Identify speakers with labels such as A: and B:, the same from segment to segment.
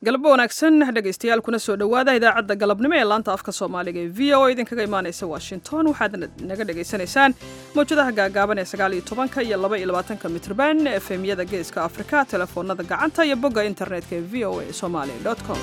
A: galabo wanaagsan dhegaystayaal kuna soo dhowaada idaacadda galabnimo ee laanta afka soomaaliga ee v o idinkaga imaanaysa washington waxaad naga dhagaysanaysaan mawjadaha gaagaaban ee sagaal iyo tobanka iyo laba iyo labaatanka mitrban efemyada geeska afrika telefoonada gacanta iyo bogga internetka ee v o a somali com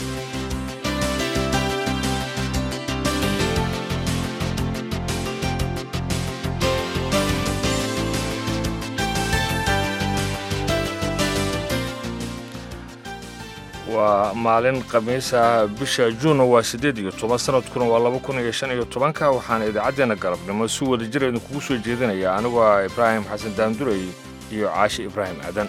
B: waa maalin khamiisa bisha juunna waa siddeed iyo toban sanadkuna waa laba kun iyo shan iyo tobanka waxaana idaacaddeena galabnimo si wada jira idinkugu soo jeedinaya anigu ah ibraahim xasan daandurey iyo caashi ibraahim aadan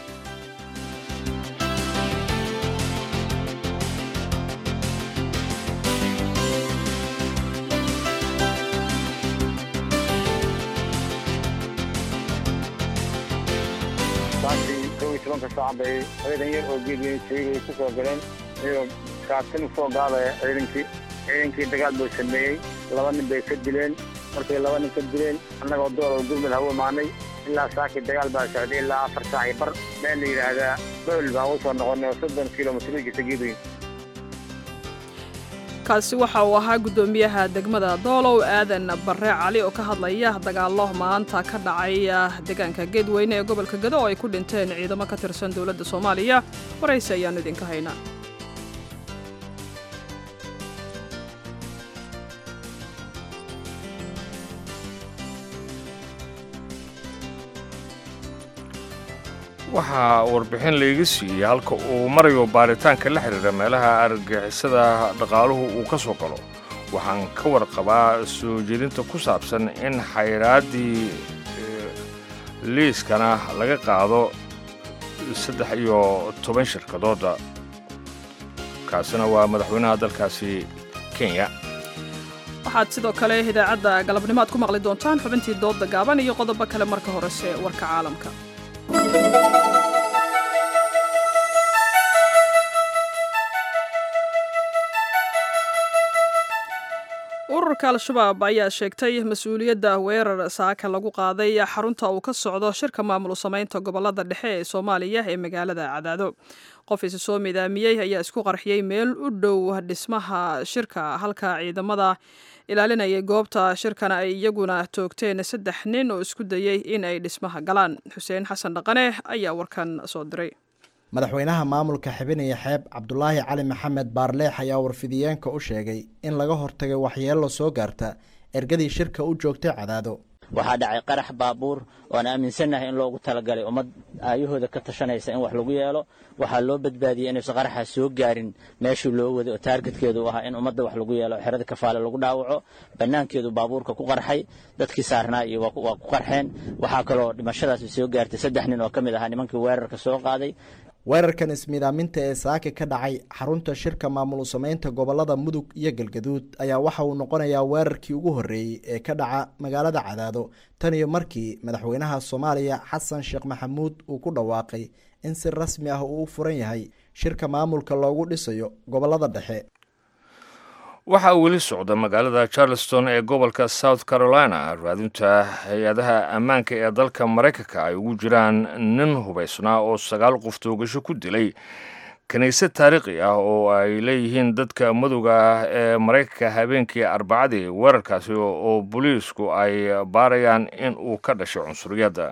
C: tobanka saac bay ciidan yar oo geedweynay ku soo galeen iyagoo kaartin usoo gaadaya ciidankii ciidankii dagaal buu sameeyey laba nin bay ka dileen markay laba nin ka dileen annagoo dooloo gurmud hawu imaanay ilaa saakii dagaal baa socday ilaa afar saac iyo bar meel la yidhaahdaa bowl baan u soo noqonay oo soddon kilomitr u jirta geedweyn
A: kaasi waxa uu ahaa guddoomiyaha degmada doolow aadan barre cali oo ka hadlaya dagaallo maanta ka dhacay deegaanka geedweyne ee gobolka gado oo ay ku dhinteen ciidamo ka tirsan dowladda soomaaliya waraysi ayaannu idinka haynaa
B: waxaa warbixin layga siiyey halka uu marayo baaritaanka la xidhiira meelaha argagixisada dhaqaaluhu uu ka soo galo waxaan ka warqabaa soo jeedinta ku saabsan in xayraaddii liiskana laga qaado saddex iyo toban shirkadooda kaasina waa madaxweynaha dalkaasi kenya
A: waxaad sidoo kale idaacadda galabnimo aad ku maqli doontaan xubintii doodda gaaban iyo qodobo kale marka horese warka caalamka ururka al-shabaab ayaa sheegtay mas-uuliyadda weerar saaka lagu qaaday xarunta uu ka socdo shirka maamul samaynta gobolada dhexe ee soomaaliya ee magaalada cadaado qof isi soo midaamiyey ayaa isku qarxiyey meel u dhow dhismaha shirka halka ciidamada ilaalinayay goobta shirkana ay iyaguna toogteen saddex nin oo isku dayey in ay dhismaha galaan xuseen xasan dhaqane ayaa warkan soo diray
D: madaxweynaha maamulka xibinaya xeeb cabdulaahi cali maxamed baarleex ayaa warfidiyeenka u sheegay in laga hortagay waxyeello soo gaarta ergadii shirka u joogtay cadaado
E: waxaa dhacay qarax baabuur oan aaminsannahay in loogu talagalay ummad aayahooda ka tashanaysa in wax lagu yeelo waxaa loo badbaadiyey inuusan qaraxaas soo gaarin meeshii loo waday oo taargetkeedu u ahaa in ummadda wax lagu yeelo xerada kafaale lagu dhaawaco bannaankeedu baabuurka ku qarxay dadkii saarnaa iyo waa ku qarxeen waxaa kaloo dhimashadaasi soo gaartay saddex nin oo ka mid ahaa nimankii weerarka soo qaaday
D: weerarkan ismiidaaminta ee saaka ka dhacay xarunta shirka maamul samaynta gobolada mudug iyo galgaduud ayaa waxa uu noqonayaa weerarkii ugu horreeyey ee ka dhaca magaalada cadaado tan iyo markii madaxweynaha soomaaliya xasan sheekh maxamuud uu ku dhawaaqay in si rasmi ah uu u furan yahay shirka maamulka loogu dhisayo gobolada dhexe
B: waxaa weli socda magaalada charleston ee gobolka south carolina raadinta hay-adaha ammaanka ee dalka maraykanka ay ugu jiraan nin hubaysnaa oo sagaal qof toogasho ku dilay kiniisad taariikhi ah oo ay leeyihiin dadka madowga ah ee maraykanka habeenkii arbacadii weerarkaasi oo booliisku ay baarayaan in uu ka dhashay cunsuriyadda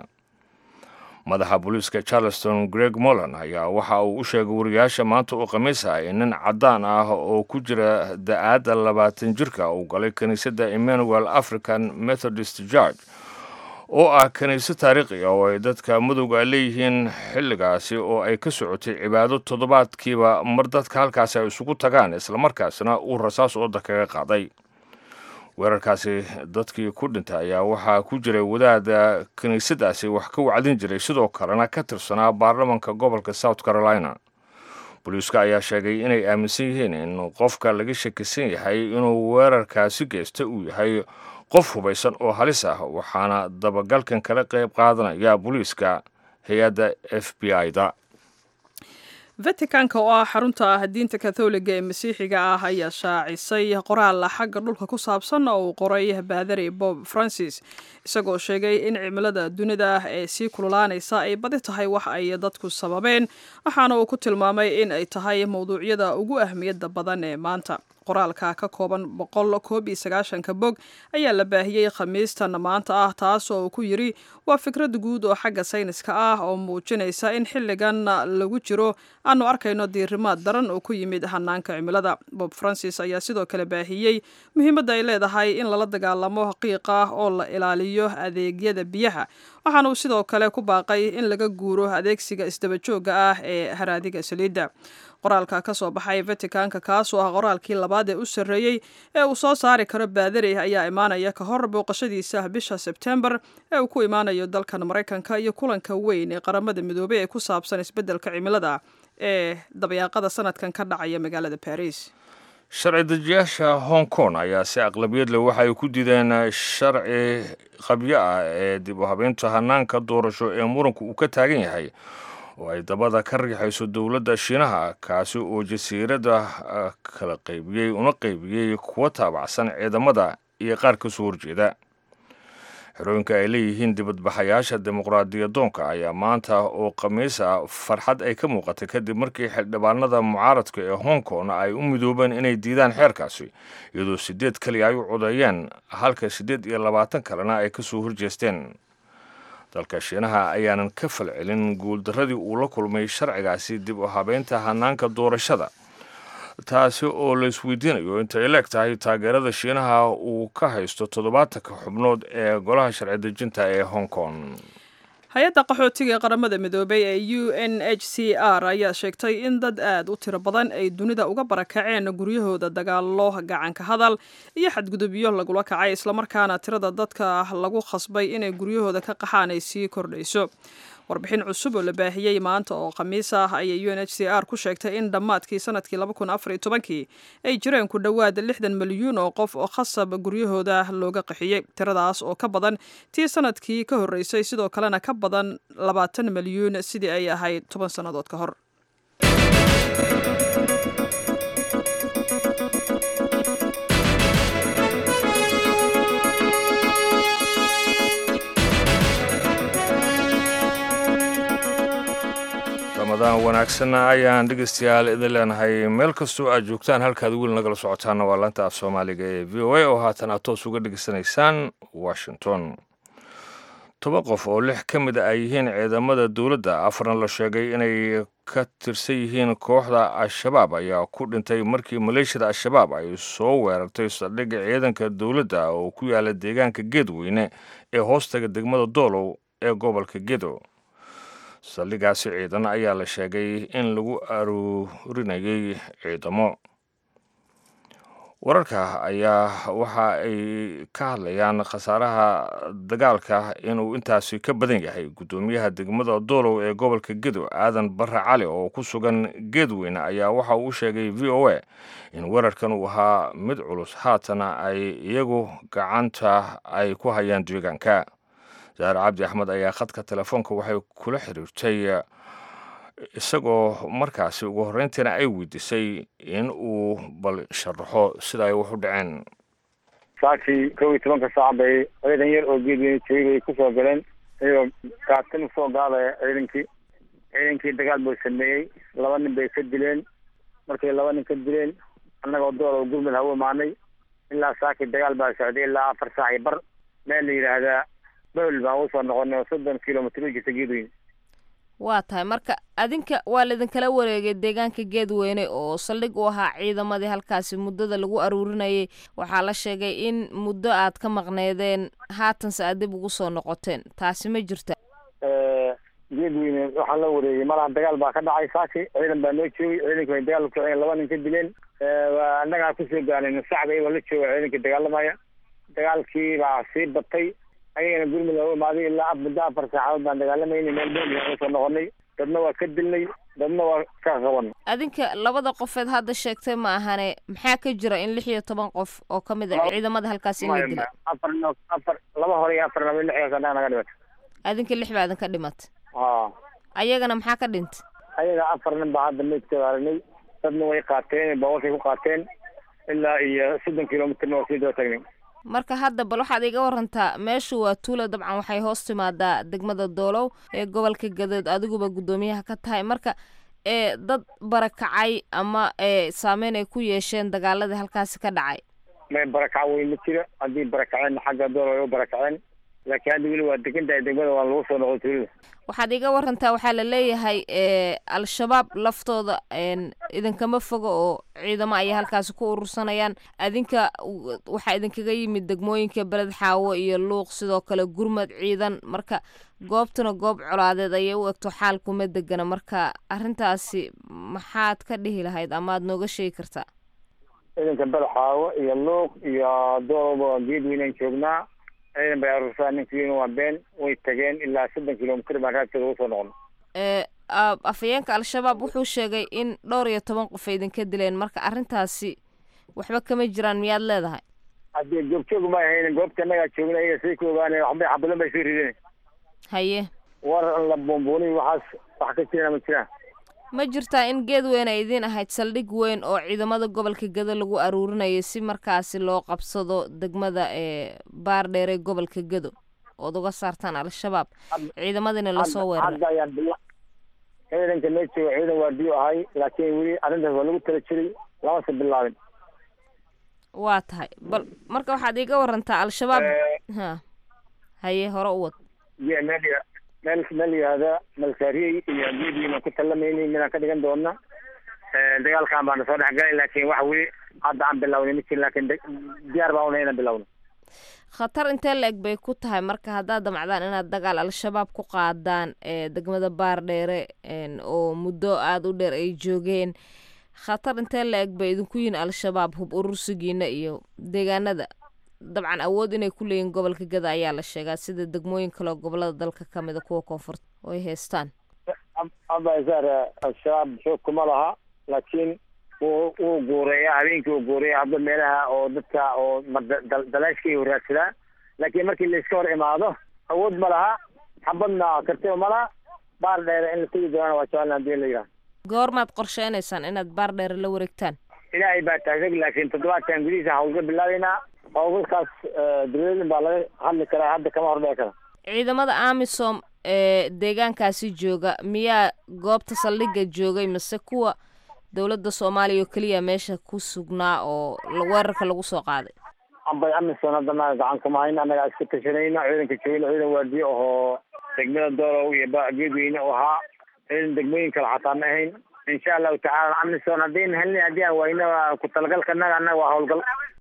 B: madaxa booliiska charleston greg molan ayaa waxa uu u sheegay wariyaasha maanta oo khamiis ah in nin caddaan ah oo ku jira da-aadda labaatan jirka uu galay kiniisadda emmanuel african methodist george oo ah kiniisad taariikhi ah oo ay dadka madowga leeyihiin xilligaasi oo ay ka socotay cibaado toddobaadkiiba mar dadka halkaasi ay isugu tagaan islamarkaasina uu rasaas ooda kaga qaaday weerarkaasi dadkii ku dhintay ayaa waxaa ku jiray wadaada kiniisadaasi wax ka wacdin jiray sidoo kalena ka tirsanaa baarlamanka gobolka south carolina booliiska ayaa sheegay inay aaminsan yihiin in qofka laga shakisan yahay inuu weerarkaasi geysta uu yahay qof hubaysan oo halis ah waxaana dabagalkan kala qayb qaadanaya booliiska hay-adda f b i da
A: vaticanka oo ah xarunta ah diinta katholiga ee masiixiga ah ayaa shaacisay qoraal xagga dhulka ku saabsan oo uu qoray baadari bob francis isagoo sheegay in cimilada dunida ee sii kululaanaysa ay badi tahay wax ay dadku sababeen waxaana uu ku tilmaamay in ay tahay mowduucyada ugu ahmiyadda badan ee maanta qoraalka ka kooban boqol koob iyo sagaashanka bog ayaa la baahiyey khamiistan maanta ah taas oo uu ku yidri waa fikrad guud oo xagga sayniska ah oo muujinaysa in xilligan lagu jiro aanu arkayno diirimaad daran oo ku yimid hanaanka cimilada bob francis ayaa sidoo kale baahiyey muhiimadda ay leedahay in lala dagaalamo qiiqa oo la ilaaliyo adeegyada biyaha waxaana uu sidoo kale ku baaqay in laga guuro adeegsiga isdabajooga ah ee haraadiga saliidda qoraalka ka soo baxay vaticanka kaasoo ah qoraalkii labaad ee u sarreeyey ee uu soo saari karo baadari ayaa imaanaya ka hor booqashadiisa bisha sebtembar ee uu ku imaanayo dalkan maraykanka iyo kulanka weyn ee qaramada midoobey ee ku saabsan isbeddelka cimilada ee dabyaaqada sanadkan ka dhacaya magaalada baris
B: sharci dejiyaasha hong kong ayaa si aqlabiyad leh waxa ay ku diideen sharci qabyo ah ee dib u habeynta hanaanka doorasho ee muranku uu ka taagan yahay oo ay dabada ka riixayso dowladda shiinaha kaasi oo jasiiradda kala qaybiyey una qaybiyey kuwa taabacsan ciidamada iyo qaar ka soo horjeeda xerooyinka ay leeyihiin dibadbaxayaasha dimuqraadiyadoonka ayaa maanta oo khamiis ah farxad ay ka muuqatay kadib markii xildhibaanada mucaaradka ee hong kong ay u midoobeen inay diidaan xeerkaasi iyadoo siddeed keliya ay u codeeyeen halka siddeed iyo labaatan kalena ay ka soo horjeesteen dalka shiinaha ayaanan ka falcelin guuldarradii uu la kulmay sharcigaasi dib u habeynta hanaanka doorashada taasi oo la isweydiinayo intay leeg tahay taageerada shiinaha uu ka haysto toddobaatanka xubnood ee golaha sharci dejinta ee hong kong
A: hay-adda qaxootiga ee qaramada midoobay ee u n h c r ayaa sheegtay in dad aad u tiro badan ay dunida uga barakaceen guryahooda dagaalo gacanka hadal iyo xadgudubyo lagula kacay islamarkaana tirada dadka lagu khasbay inay guryahooda ka qaxaan ay sii kordhayso warbixin cusub oo la baahiyey maanta oo khamiis ah ayay u n h c r ku sheegtay in dhammaadkii sanadkii kii ay jireen ku dhowaad lixdan milyuun oo qof oo khasab guryahooda looga qaxiyey tiradaas oo ka badan tii sanadkii ka horreysay sidoo kalena ka badan labaatan milyuun sidii ay ahayd toban sannadood ka hor
B: ramadaan wanaagsanna ayaan dhegeystayaal idin leenahay meel kastoo aad joogtaan halkaad weli nagala socotaana waa laanta af soomaaliga ee v o a oo haatan aad toos uga dhegeysanaysaan washington toban qof oo lix ka mid a ay yihiin ciidamada dowladda afarna la sheegay inay ka tirsan yihiin kooxda al-shabaab ayaa ku dhintay markii maleeshiyada al-shabaab ay soo weerartay saldhigga ciidanka dowladda oo ku yaala deegaanka geedweyne ee hoostaga degmada doolow ee gobolka gedo saldhigaasi ciidan ayaa la sheegay in lagu aruurinayay ciidamo wararka ayaa waxa ay ka hadlayaan khasaaraha dagaalka inuu intaasi ka badan yahay guddoomiyaha degmada doolow ee gobolka gedo aadan barre cali oo ku sugan geedweyne ayaa waxa uu sheegay v o a in weerarkan uu ahaa mid culus haatana ay iyagu gacanta ay ku hayaan deegaanka saare cabdi axmed ayaa khadka telefoonka waxay kula xiriirtay isagoo markaasi ugu horreyntiina ay weydiisay in uu bal sharaxo sida ay wax u dhaceen
C: saakii kow iyo tobanka saac bay ciidan yar oo geedweyne joogay bay kusoo galeen iyagoo kaatin usoo gaadaya ciidankii ciidankii dagaal buu sameeyey laba nin bay ka dileen markay laba nin ka dileen annagoo door oo gurmud hawo imaanay ilaa saakii dagaal baa socday ilaa afar saac iyo bar meel la yidhaahdaa bawel baan usoo noqonay oo soddon kilomitr u jirta geedweyne
F: waa tahay marka adinka waa laidinkala wareegay deegaanka geedweyne oo saldhig u ahaa ciidamadii halkaasi muddada lagu aruurinayay waxaa la sheegay in muddo aad ka maqneedeen haatanse aad dib ugu soo noqoteen taasi ma jirta
C: geedweyne waxaa la wareegay malaha dagaal baa ka dhacay saaki ciidan baa noo joogay ciidanki way dagaal kiceen laba nin ka dileen annagaa kusoo gaanayna sacda iyagoo la jooga ciidankii dagaalamaya dagaalkii baa sii batay ayagana gurmud hawo imaaday ilaa muddo afar saacadood baan dagaalamayna meel beel aan usoo noqonay dadna waa ka dilnay dadna waa ka qaban
F: adinka labada qofeed hadda sheegtay ma ahane maxaa ka jira in lix iyo toban qof oo ka mid a ciidamada halkaasi in la dila
C: afar afar laba hore iyo afar laba lixdaas annaga naga dhimata
F: adinka lix baa idinka dhimatay
C: ha
F: ayagana maxaa ka dhintay
C: ayaga afar nin baa hadda meydkooda aragnay dadna way qaateen baabuurkay ku qaateen ilaa iyo soddon kilomitrna waa sii daba tagnay
F: marka hadda bal waxaad iga warantaa meeshu waa tuula dabcan waxay hoos timaadaa degmada doolow ee gobolka gadood adiguba guddoomiyaha ka tahay marka ee dad barakacay ama ee saameyn ay ku yeesheen dagaaladii halkaasi ka dhacay
C: may barakac weyn ma jiro haddii barakaceen xagga doolow ay u barakaceen laakiin hadda weli waa degan tahay degmada waa lagu soo noqday tuulada
F: waxaad iga warantaa waxaa la leeyahay ee al-shabaab laftooda idinkama fogo oo ciidamo ayay halkaasi ku urursanayaan adinka waxaa idinkaga yimid degmooyinka beled xaawo iyo luuq sidoo kale gurmad ciidan marka goobtuna goob colaadeed ayay u egto xaalkuma degana marka arrintaasi maxaad ka dhihi lahayd amaad nooga sheegi kartaa
C: ciidanka beled xaawo iyo luuq iyo doolowba geed weynaan joognaa ciidan bay aruursaa ninkiina waa been way tageen ilaa soddon kilomitr baan raadkeeda ugu soo noqon
F: afhayeenka al-shabaab wuxuu sheegay in dhowr iyo toban qof ay idinka dileen marka arrintaasi waxba kama jiraan miyaad leedahay
C: haddii joogjoog ma ahaynin goobta annagaa joogna ayaga say ku ogaaneen waxbay xabadan bay soo rideen
F: haye
C: war la buunbuuniy waxaas wax ka jirana ma jiraan
F: ma jirtaa in geed weyn ay idiin ahayd saldhig weyn oo ciidamada gobolka gado lagu aruurinayay si markaasi loo qabsado degmada ee baardheer ee gobolka gado ood uga saartaan al-shabaab ciidamadina lasoo weeraray
C: hadda ayaan bila ciidanka mee jooga ciidan waardiyo ahay laakiin weli arrintaas waa lagu tala jiray lamase bilaabin
F: waa tahay bal marka waxaad iiga warantaa al-shabaab ha haye hore u wad
C: ye meel meel meel yihahda malsaariyey iyo geediina ku tallamayni midaan ka dhigan doona dagaalkan baana soo dhexgalay laakiin wax weli hadda aan bilawnay ma jirin laakiin diyaar baan una inaan bilawno
F: khatar intee la-eg bay ku tahay marka haddaad damcdaan inaad dagaal al-shabaab ku qaadaan ee degmada baardheere oo muddo aada u dheer ay joogeen khatar intee la-eg bay idinku yihin al-shabaab hub urursigiina iyo deegaanada dabcan awood inay ku leeyihin gobolka gada ayaa la sheegaa sida degmooyin kaleo gobolada dalka ka mida kuwa koonfurta oo ay haystaan
C: abasaar al-shabaab xoog kuma laha laakiin wuu wuu guureeyaa habeenkii wuu guureeyaa hadda meelaha oo dadka oo dalaashka iyo raadsadaa laakiin markii layska hor imaado awood ma laha xabadna kartiba ma laha baar dheere in la tegi doonana waa jecel hadii la yidhaha
F: goormaad qorsheynaysaan inaad baar dheere la wareegtaan
C: ilaahay baa taagag laakiin toddobaadkan gudihiisa hawlga bilaabeynaa hawlgalkaas dawladin baa laga hadli karaa hadda kama hordhici kara
F: ciidamada amisom ee deegaankaasi jooga miyaa goobta saldhigga joogay mise kuwa dowladda soomaaliya oo keliya meesha ku sugnaa oo weerarka lagu soo qaaday
C: ambay amisom hadda naga gacan kuma hayn annagaa iska tashanayna ciidanka joogna ciidan waardiye ahoo degmada doolow iyo geedweyne u ahaa ciidan degmooyin kale xataa ma ahayn insha allahu tacaala amisom haddayna helnay haddii aan wayna ku talagalka naga annaga waa howlgal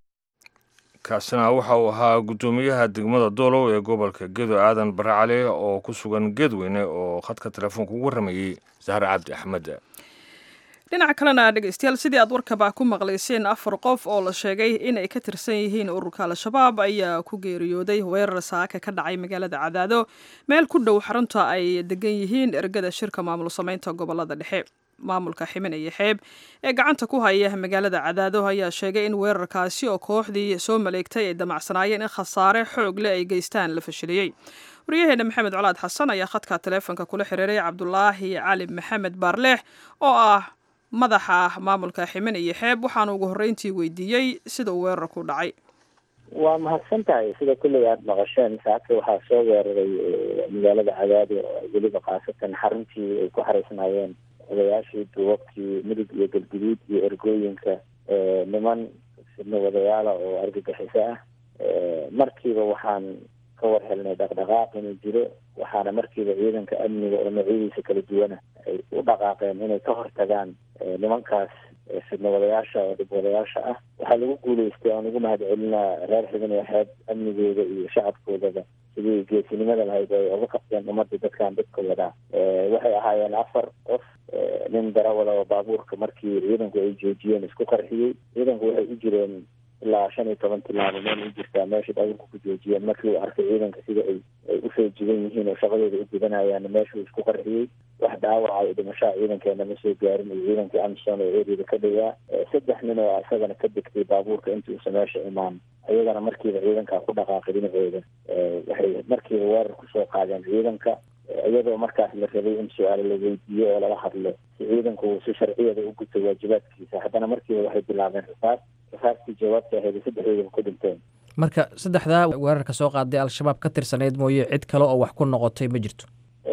B: kaasina waxa uu ahaa guddoomiyaha degmada doolow ee gobolka gedo aadan bare cali oo ku sugan geedweyne oo khadka telefoonka ugu waramayey zahre cabdi axmed
A: dhinaca kalena dhegeystayaal sidii aad warkaba ku maqlayseen afar qof oo la sheegay inay ka tirsan yihiin ururka al-shabaab ayaa ku geeriyooday weerar saaka ka dhacay magaalada cadaado meel ku dhow xarunta ay degan yihiin ergada shirka maamul samaynta gobolada dhexe maamulka ximen iyo xeeb ee gacanta ku haya magaalada cadaado ayaa sheegay in weerarkaasi oo kooxdii soo maleegtay ay damacsanaayeen in khasaare xoog leh ay geystaan la fashiliyey waryaheena maxamed colaad xasan ayaa khadka taleefonka kula xiriiray cabdulaahi cali maxamed baarleex oo ah madaxa maamulka ximen iyo xeeb waxaana ugu horreyntii weydiiyey sida uu weerarku dhacay
G: waa mahadsan tahay sida kulliga aada maqasheen saacadka waxaa soo weeraray magaalada cadaado weliba khaasatan xaruntii ay ku xaraysnaayeen odayaashii duubabkii midug iyo galguduud iyo ergooyinka niman sidna wadayaala oo argagixiso ah markiiba waxaan ka war helnay dhaqdhaqaaq inuu jiro waxaana markiiba ciidanka amniga oo noocyadiisa kala duwana ay u dhaqaaqeen inay ka hortagaan nimankaas fidna wadayaasha oo dhib wadayaasha ah waxaa lagu guuleystay aan ugu mahad celinaa reer xibin ee xeeb amnigooda iyo shacabkoodaba sidii geesinimada lahayd ay uga qabteen ummadda dadkan dadka wadaa waxay ahaayeen afar qof nin darawala oo baabuurka markii ciidanku ay joojiyeen isku qarxiyey ciidanku waxay u jireen ilaa shan iyo toban tilaabo meel u jirtaa meesha baabuurka ku joojiyeen markii uu arkay ciidanka sida ay ay usoo jigan yihiin oo shaqadooda u gudanayaan meeshuu isku qarxiyey wax dhaawaca iyo dhimashaha ciidankeena ma soo gaarin iyo ciidankii amison oo eryada ka dhawaa saddex nin oo isagana ka degtay baabuurka intii uusa meesha imaan ayagana markiiba ciidankaa ku dhaqaaqay dhinacooda waxay markiiba weerar kusoo qaadeen ciidanka iyadoo markaas la rabay in su-aalo la weydiiyo oo laga hadlo si ciidanku uu si sharciyada u guto waajibaadkiisa haddana markiiba waxay bilaabeen rasaas rasaastii jawaabta ahayd saddexdoodan ku dhinteen
H: marka saddexdaa weerarka soo qaaday al-shabaab ka tirsaneyd mooye cid kale oo wax ku noqotay ma jirto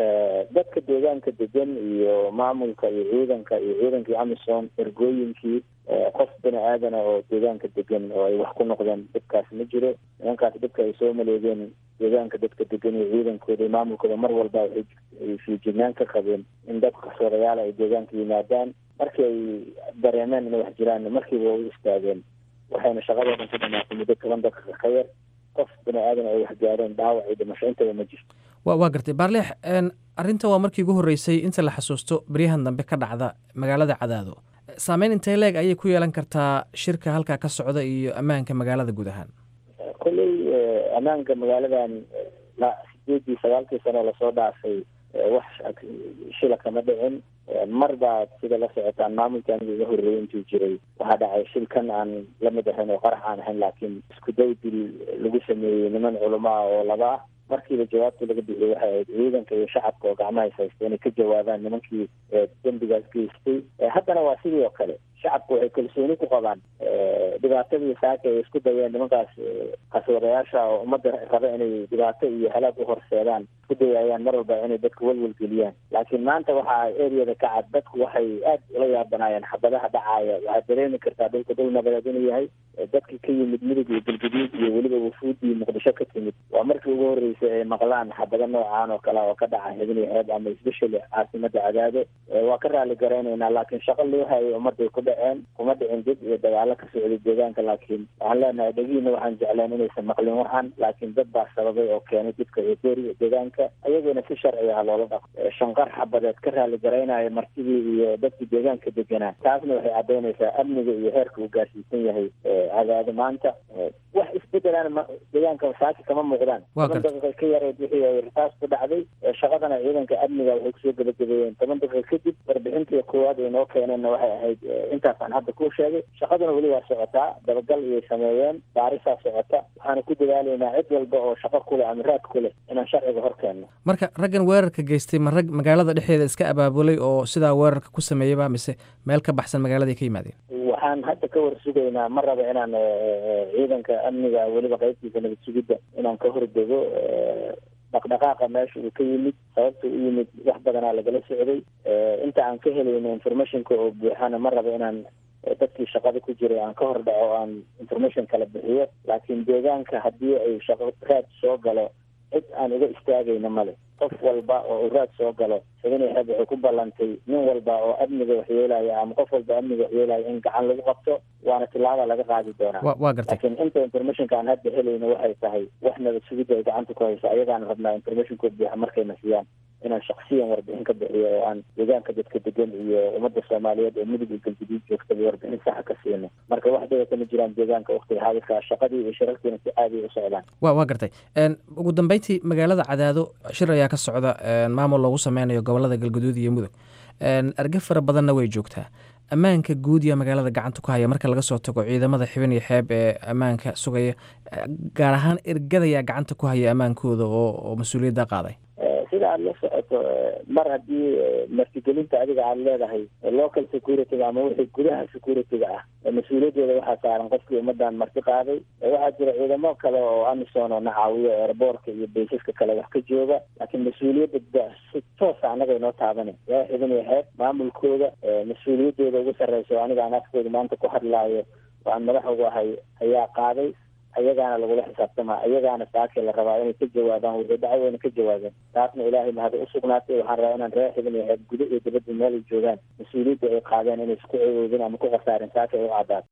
G: dadka deegaanka degan iyo maamulka iyo ciidanka iyo ciidankii amisom ergooyinkii qof bini aadana oo deegaanka degan oo ay wax ku noqdeen dhibkaas ma jiro nimankaas dhibka ay soo maleegeen deegaanka dadka degan iyo ciidankooda iyo maamulkooda mar walba waxay fiijignaan ka qabeen in dad qarsoodayaal ay deegaanka yimaadaan markii ay dareemeen inay wax jiraan markiiba waa u istaageen waxayna shaqadoodan ku dhamaatay muddo toban daqiiqa ka yar qof bini aadan ay wax gaareen dhaawac iyo dhimasho intaba ma jirto
H: wa waa gartay baarleex arrinta waa markii ugu horreysay inta la xasuusto beryahan dambe ka dhacda magaalada cadaado saameyn intee leeg ayay ku yeelan kartaa shirka halkaa ka socda iyo ammaanka magaalada guud ahaan
G: kolley ammaanka magaaladan sideedii sagaalkii sano lasoo dhaafay wax shila kama dhicin mar baa sida la socotaan maamulka aniga iga horreeyay intuu jiray waxaa dhacay shilkan aan la mid ahayn oo qarax aan ahayn laakiin isku day dil lagu sameeyey niman culamo ah oo laba ah markiiba jawaabta laga bixiyey waxay ahayd ciidanka iyo shacabka oo gacmahays haysta inay ka jawaabaan nimankii dembigaas geystay haddana waa sidii oo kale shacabku waxay kalsooni ku qabaan dhibaatadii saaka ay isku dayeen nimankaas qaswadayaasha oo ummadda raba inay dhibaato iyo halaag u horseedaan isku dayayaan mar walba inay dadka welwel geliyaan laakiin maanta waxaa eriyada ka cad dadku waxay aad ula yaabanaayeen xabadaha dhacaaya waxaad dareemi kartaa dhulka dhul nabadeed inuu yahay dadkii ka yimid midug iyo galguduud iyo weliba wufuudii muqdisho ka timid waa markii ugu horreysay ay maqlaan xabado noocaan oo kale oo ka dhaca hebeni xeeb ama especially caasimada cadaado waa ka raali garaynaynaa laakiin shaqo loo hayay ummadday ku dhaceen kuma dhicin dib iyo dagaalo ka socday deegaanka laakiin waxaan leenahay dhegihiina waxaan jecleen inaysan maqlin waxan laakiin dad baa sababay oo keenay dibka eedeeri deegaanka ayagoona si sharci ah loola dhaqo shanqar xabadeed ka raali garaynaya martidii iyo dadkii deegaanka deganaa taasna waxay caddaynaysaa amniga iyo heerka uu gaarsiisan yahay cadaado maanta wax isbedelaan deegaanka saaki kama muuqdaan toban daqiiqa ka yareed wixii ay rasaas ku dhacday shaqadana ciidanka amniga waxay kusoo gebagabeeyeen toban daqiiqa kadib warbixintii koowaad ay noo keeneenna waxay ahayd intaasaan hadda kuu sheegay shaqaduna weli waa socotaa dabagal iyay sameeyeen baarisaa socota waxaana ku dadaalaynaa cid walba oo shaqo kuleh ama raad ku leh inaan sharciga hor keenno
H: marka raggan weerarka geystay ma rag magaalada dhexdeeda iska abaabulay oo sidaa weerarka ku sameeyaba mise meel ka baxsan magaaladay ka yimaadeen
G: waxaan hadda ka war sugaynaa ma raba inaan ciidanka amniga weliba qaybtiisa nabad sugidda inaan ka hordego dhaqdhaqaaqa meesha uu ka yimid sababta u yimid wax badanaa lagala socday inta aan ka helayno informationka oo buuxana ma raba inaan dadkii shaqada ku jiray aan ka hor dhaco aan information kala bixiyo laakiin deegaanka haddii ay shaqo raad soo galo cid aan uga istaagayna male qof walba oo uu raad soo galo xibinay xeeb waxay ku ballantay nin walba oo amniga waxyeelaya ama qof walba amniga waxyeelaya in gacan lagu qabto waana tilaaba laga qaadi doonaa
H: waa gartay
G: laakiin inta informationka aan hadda helayno waxay tahay wax nabad sugidda ay gacanta ku hayso ayagaana rabnaa informationkood buuxa markayna siiyaan inaan shaksiyan warbixin ka bixiyo oo aan deegaanka dadka degan iyo ummadda soomaaliyeed oo midug iyo galguduud joogtaba warbixin saxa ka siino marka wax daba kama jiraan deegaanka waktiga xaadirka shaqadii iyo shirarkiina si caadi u socdaan
H: wa waa gartay ugu dambeyntii magaalada cadaado shir ayaa ka socda maamul loogu sameynayo gobolada galguduud iyo mudug arge fara badanna way joogtaa ammaanka guud iyo magaalada gacanta ku haya marka laga soo tago ciidamada xibin iyo xeeb ee ammaanka sugaya gaar ahaan ergadayaa gacanta ku haya ammaankooda oo mas-uuliyadda qaaday
G: sida aada la socoto mar haddii martigelinta adiga aada leedahay local security-ga ama wixii gudaha security-ga ah mas-uuliyaddeeda waxaa saaran qofkii ummadan marti qaaday waxaa jira ciidamo kale oo amison oo na caawiyo airboortka iyo baysaska kale wax ka jooga laakiin mas-uuliyadda si toosa annaga inoo taabana yaa xibin iyo xeeb maamulkooda mas-uuliyaddeeda ugu sarreysa aniga aan afkooda maanta ku hadlaayo oo aan madax ugu ahay ayaa qaaday ayagaana lagula xisaabtama ayagaana saakii la rabaa inay ka jawaabaan wixii dhacay wayna ka jawaabeen taasna ilaahay mahad u sugnaatay waxaan rabaa inaan reer xibin iyo xeeb gudo iyo dibadda meel ay joogaan mas-uuliyadda ay qaadeen inay isku cewoodin ama ku khasaarin saaka ay u cadaato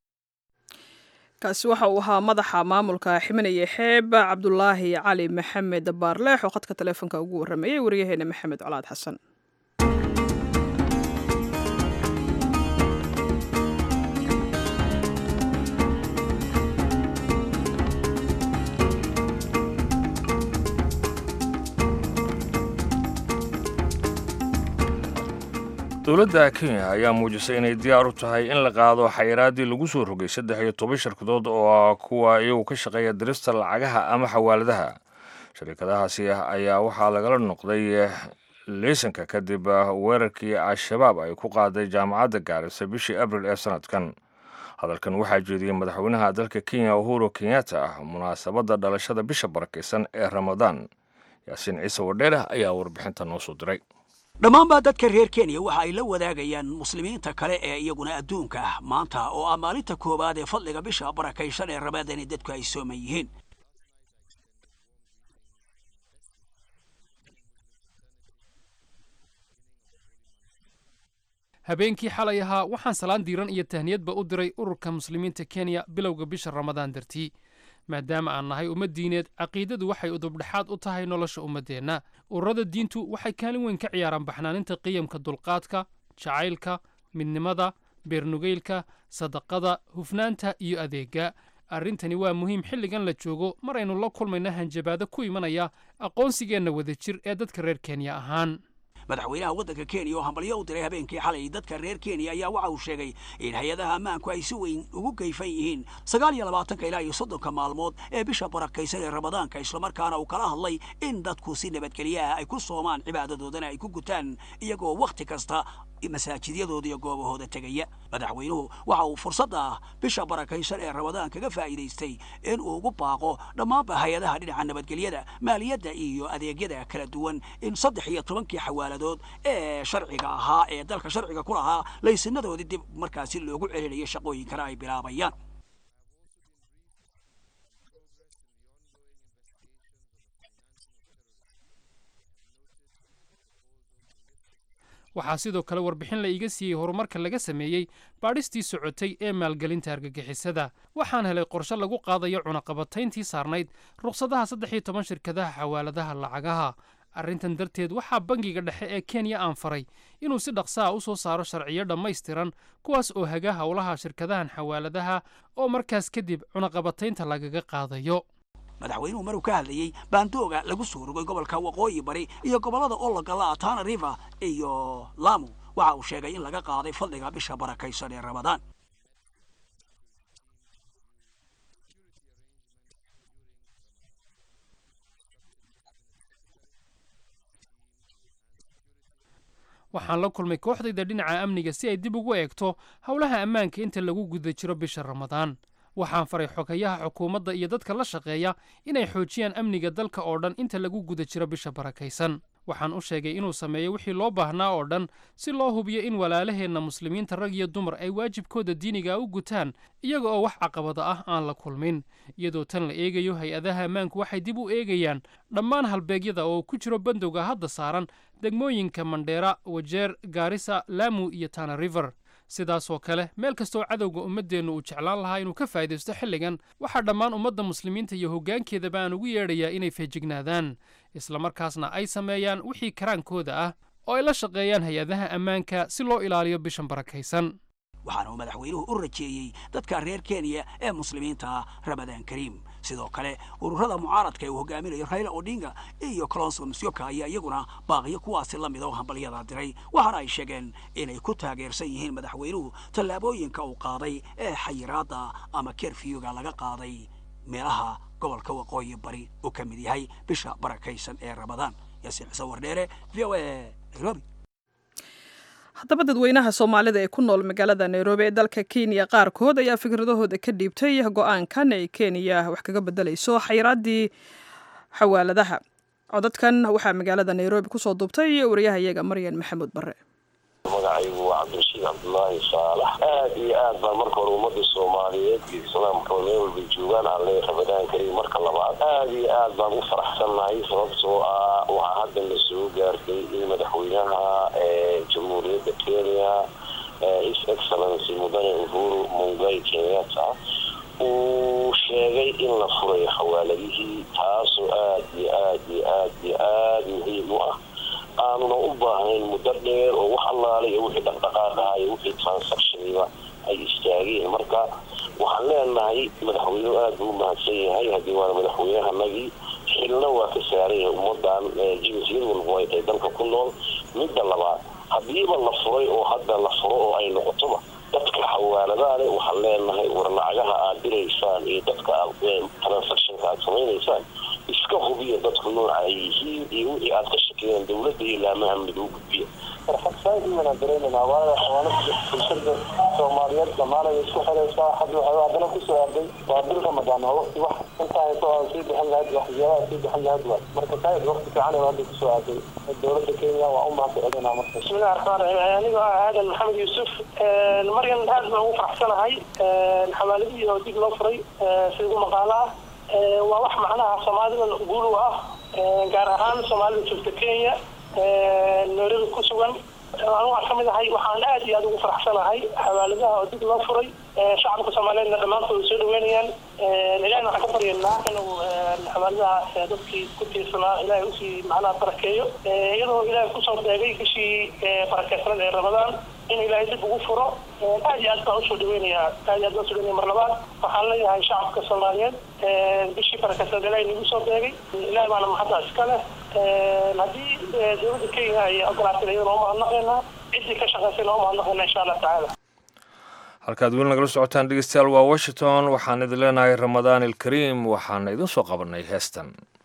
A: kaasi waxa uu ahaa madaxa maamulka ximinaya xeeb cabdulaahi cali maxamed baarleex oo khadka taleefonka ugu warrameeyey wariyaheena maxamed colaad xasan
B: dowladda kenya ayaa muujisay inay diyaar u tahay in la qaado xayiraaddii lagu soo rogay saddex iyo toban shirkadood oo kuwa iyagu ka shaqeeya dirista lacagaha ama xawaaladaha sharikadahaasi ayaa waxaa lagala noqday liisanka kadib weerarkii al-shabaab ay ku qaaday jaamacadda gaarisa bishii abril ee sanadkan hadalkan waxaa jeediyey madaxweynaha dalka kenya uhuru kenyatta munaasabadda dhalashada bisha barakaysan ee ramadaan yaasiin ciise wadheere ayaa warbixinta noo soo diray
I: dhammaanbaa dadka reer kenya waxa ay la wadaagayaan muslimiinta kale ee iyaguna adduunka ah maanta oo ah maalinta koowaad ee fadliga bisha barakaysan ee ramadaan dadku ay sooman yihiin
J: habeenkii xalay ahaa waxaan salaan diiran iyo tahniyadba u diray ururka muslimiinta kenya bilowga bisha ramadaan dartii maadaama aan nahay ummad diineed caqiidadu waxay udubdhexaad u tahay nolosha ummaddeenna ururada diintu waxay kaalin weyn ka ciyaaraan baxnaaninta qiyamka dulqaadka jacaylka midnimada beernugeylka sadaqada hufnaanta iyo adeegga arrintani waa muhiim xilligan la joogo mar aynu la kulmayna hanjabaado ku imanaya aqoonsigeenna wadajir ee dadka reer kenya ahaan
I: madaxweynaha waddanka kenya oo hambalyo u diray habeenkii xalay dadka reer kenya ayaa waxa uu sheegay in hay-adaha ammaanku ay si weyn ugu geyfan yihiin sagaal iyo labaatanka ilaa iyo soddonka maalmood ee bisha barakaysan ee ramadaanka islamarkaana uu kala hadlay in dadku si nabadgelyo ah ay ku soomaan cibaadadoodana ay ku gutaan iyagoo wakhti kasta masaajidyadooda iyo goobahooda tegaya madaxweynuhu waxa uu fursadda ah bisha barakaysan ee ramadaan kaga faa'iidaystay in uu ugu baaqo dhammaanba hay-adaha dhinaca nabadgelyada maaliyadda iyo adeegyada kala duwan in saddex iyo tobankii xawaaladood ee sharciga ahaa ee dalka sharciga ku lahaa laysinadoodii dib markaasi loogu celinayo shaqooyinkana ay bilaabayaan
J: waxaa sidoo kale warbixin la iiga siiyey horumarka laga sameeyey baadhistii socotay ee maalgelinta argagixisada waxaan helay qorshe lagu qaadayo cunaqabatayntii saarnayd rukhsadaha saddex iyo toban shirkadaha xawaaladaha lacagaha arrintan darteed waxaa bangiga dhexe ee kenya aan faray inuu si dhaqsaha u soo saaro sharciyo dhammaystiran kuwaas oo haga howlaha shirkadahan xawaaladaha oo markaas kadib cunaqabataynta lagaga qaadayo
I: madaxweynuhu maruu ka hadlayey baandooga lagu soo rogay gobolka waqooyi bari iyo gobollada ologala tana river iyo lamu waxa uu sheegay in laga qaaday fadliga bisha barakaysan ee ramadaan
J: waxaan la kulmay kooxdayda dhinaca amniga si ay dib ugu eegto howlaha ammaanka inta lagu guda jiro bisha ramadaan waxaan faray xogayaha xukuumadda iyo dadka la shaqeeya inay xoojiyaan amniga dalka oo dhan inta lagu guda jiro bisha barakaysan waxaan u sheegay inuu sameeyo wixii loo baahnaa oo dhan si loo hubiyo in walaalaheenna muslimiinta rag iyo dumar ay waajibkooda diiniga u gutaan iyaga oo wax caqabada ah aan la kulmin iyadoo tan la eegayo hay-adaha ammaanku waxay dib u eegayaan dhammaan halbeegyada oo ku jiro bandowga hadda saaran degmooyinka mandheera wajeer gaarisa laamu iyo tana river sidaasoo kale meel kastoo cadowga ummaddeennu uu jeclaan lahaa inuu ka faa'idaysto xilligan waxaa dhammaan ummadda muslimiinta iyo hoggaankeedaba aan ugu yeedhayaa inay feejignaadaan islamarkaasna ay sameeyaan wixii karaankooda ah oo ay la shaqeeyaan hay-adaha ammaanka si loo ilaaliyo bishan barakaysan
I: waxaana uu madaxweynuhu u rajeeyey dadka reer kenya ee muslimiinta ah ramadaan kariim sidoo kale ururada mucaaradka ee uu hogaaminayo rayla odinga iyo colonso musyoka ayaa iyaguna baaqiyo kuwaasi la mid oo hambalyada diray waxaana ay sheegeen inay ku taageersan yihiin madaxweynuhu tallaabooyinka uu qaaday ee xayiraadda ama kerfiyuga laga qaaday meelaha gobolka waqooyi bari uu ka mid yahay bisha barakaysan ee ramadaan yaasiin xuseen wardheere v o a nairobi
A: haddaba dadweynaha soomaalida ee ku nool magaalada nairobi ee dalka kenya qaarkood ayaa fikradahooda ka dhiibtay go-aankan ay kenya wax kaga bedelayso xayiraaddii xawaaladaha codadkan waxaa magaalada nairobi kusoo duubtay wariyahayaga maryan maxamuud bare
K: magacaygu waa cabdirashiid cabdulaahi saalax aad iyo aad baan marka hore ummadda soomaaliyeed iyo islaamka meel walba joogaan aan leeya rabadaan kariim marka labaad aad iyo aad baan u faraxsannahay sababtoo ah waxaa hadda la soo gaartay in madaxweynaha jamhuuriyadda kenya his excellency mudane uhuru mungai kenyatta uu sheegay in la furayo xawaaladihii taasoo aad iyo aad iyo aad iyo aad muhiim u ah aanuna u baahnayn muddo dheer oo wax allaale iyo wixii dhaqdhaqaaqaha iyo wixii transactioniba ay istaageen marka waxaan leenahay madaxweynuhu aad buu u mahadsan yahay haddii waana madaxweynahanagii xilna waa ka saaran yahay ummadan jinsiyad walba ay tahay dalka ku nool midda labaad haddiiba la furay oo hadda la furo oo ay noqotoba dadka xawaaladaale waxaan leenahay war lacagaha aad diraysaan iyo dadka aad transactionka aad samaynaysaan iska hubiya dadku nooca ay yihiin iyo wixii aad ka shakiyeen dowladda iyo laamaha amniga u gudbiya farxad saaid waan dareemanaa waayo xawaanada bulshada soomaaliyeed dhammaanay isku xiraysaa hadda waxaa haddana kusoo aaday waa bil ramadaan oo waqti wax intaa hayso aan sii bixin lahayd waxyaabaha sii bixin lahayd waa marka saaid waqti fiican ee hadda kusoo aaday dowladda kenya waa u mahad celinaa marka
L: bismillahi raxmaan raxiim anigoo ah aadan maxamed yuusuf maryan aad baan ugu faraxsanahay xawaaladihii oo dib loo furay si ugu maqaalo ah waa wax macnaha soomaalidan guul u ah gaar ahaan soomaalida joogta kenya nairobi ku sugan anigu aan ka mid ahay waxaan aad iyo aad ugu faraxsanahay xawaaladaha oo dib loo furay shacabka soomaaliyeedna dhammaantood ay soo dhaweynayaan ilahina waxaan ka baryaynaa inuu xawaaladaha dadkii ku tiirsanaa ilaahay usii macnaha barakeeyo iyadoo ilaahay kusoo beegay bishii barakeysanada ee ramadaan in ilaahay dib ugu furo aad iyo aad baan usoo dhaweynayaa aad iyo aad baan usoo dhaweynaya mar labaad waxaan leeyahay shacabka soomaaliyeed bishii barakeysanada ilaahay nagu soo beegay ilaahay baana maxadda iska leh haddii dowladda kenya ay ogolaatay iyadana uma hadnaqaynaa ciddii ka shaqaysayna uma hadnaqaynaa insha allah tacaala
B: halkaad weli nagala socotaan dhegeystayaal waa washington waxaan idin leenahay ramadaan ilkariim waxaana idin soo qabanay heestan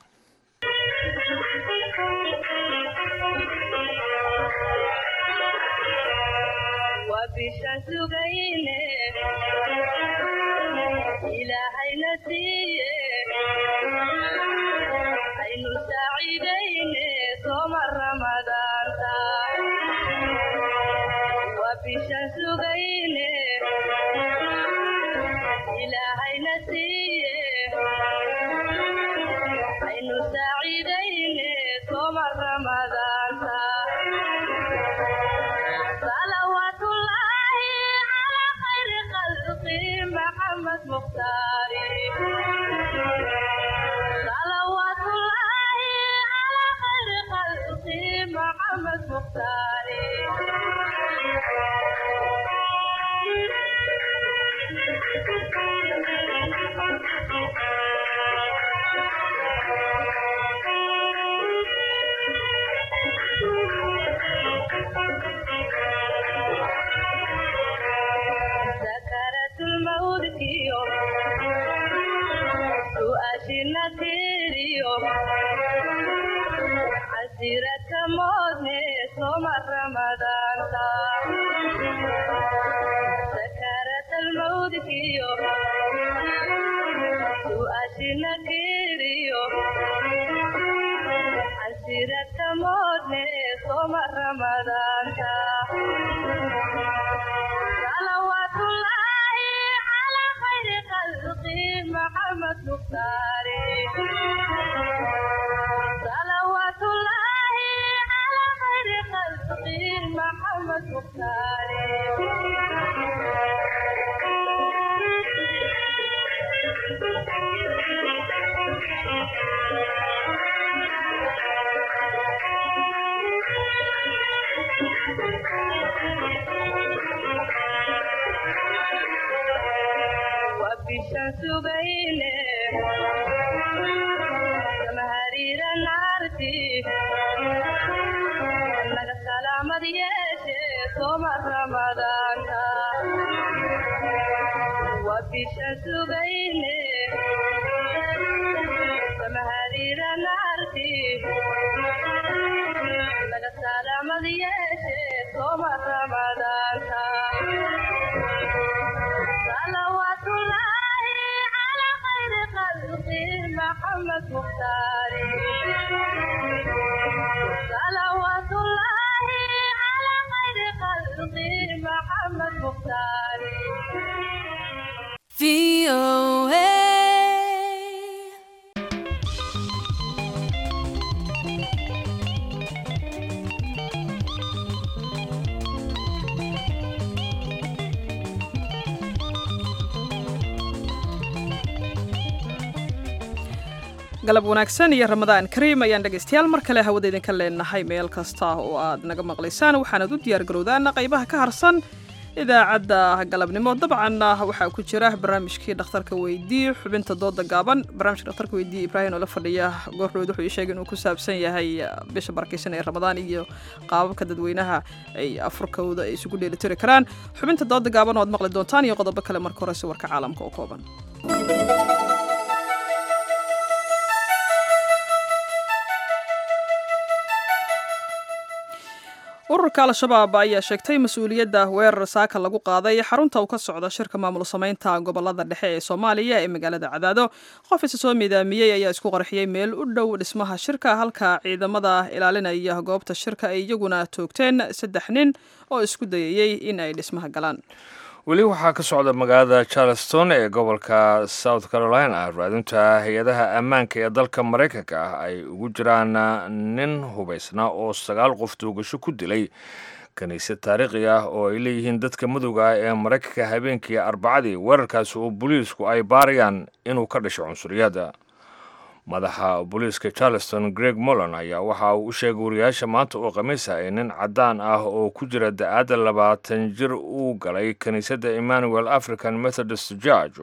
A: galab wanaagsan iyo ramadaan kariim ayaan dhegaystayaal mar kale hawada idinka leenahay meel kasta oo aad naga maqlaysaan waxaanad u diyaargarowdaan qaybaha ka harsan idaacadda galabnimo dabcan waxaa ku jira barnaamijkii dhakhtarka weydii xubinta dooda gaaban barnaamijka dhakhtarka weydii ibraahim oo la fadhiya goordhood wuxuu ii sheegay inuu ku saabsan yahay bisha barakeysan ee ramadaan iyo qaababka dadweynaha ay afurkooda ay isugu dheelitiri karaan xubinta dooda gaaban oo aad maqli doontaan iyo qodobo kale marka horese warka caalamka oo kooban ururka al-shabaab ayaa sheegtay mas-uuliyadda weerar saaka lagu qaaday xarunta uu ka socda shirka maamul samaynta gobolada dhexe ee soomaaliya ee magaalada cadaado qof isa soo miidaamiyey ayaa isku qarxiyey meel u dhow dhismaha shirka halka ciidamada ilaalinaya goobta shirka ay iyaguna toogteen saddex nin oo isku dayayey in ay dhismaha galaan
B: weli waxaa ka socda magaalada charleston ee gobolka south carolina raadinta hay-adaha ammaanka ee dalka maraykanka ah ay ugu jiraan nin hubaysna oo sagaal qof toogasho ku dilay kiniisad taariikhi ah oo ay leeyihiin dadka madowga ah ee maraykanka habeenkii arbacadii weerarkaasi oo booliisku ay baarayaan inuu ka dhashay cunsuriyadda madaxa booliiska charleston greg mollon ayaa waxa uu u sheegay wariyaasha maanta oo khamiis ah ee nin caddaan ah oo ku jira da-aadda labaatan jir uu galay kiniisadda emmanuel african methodist george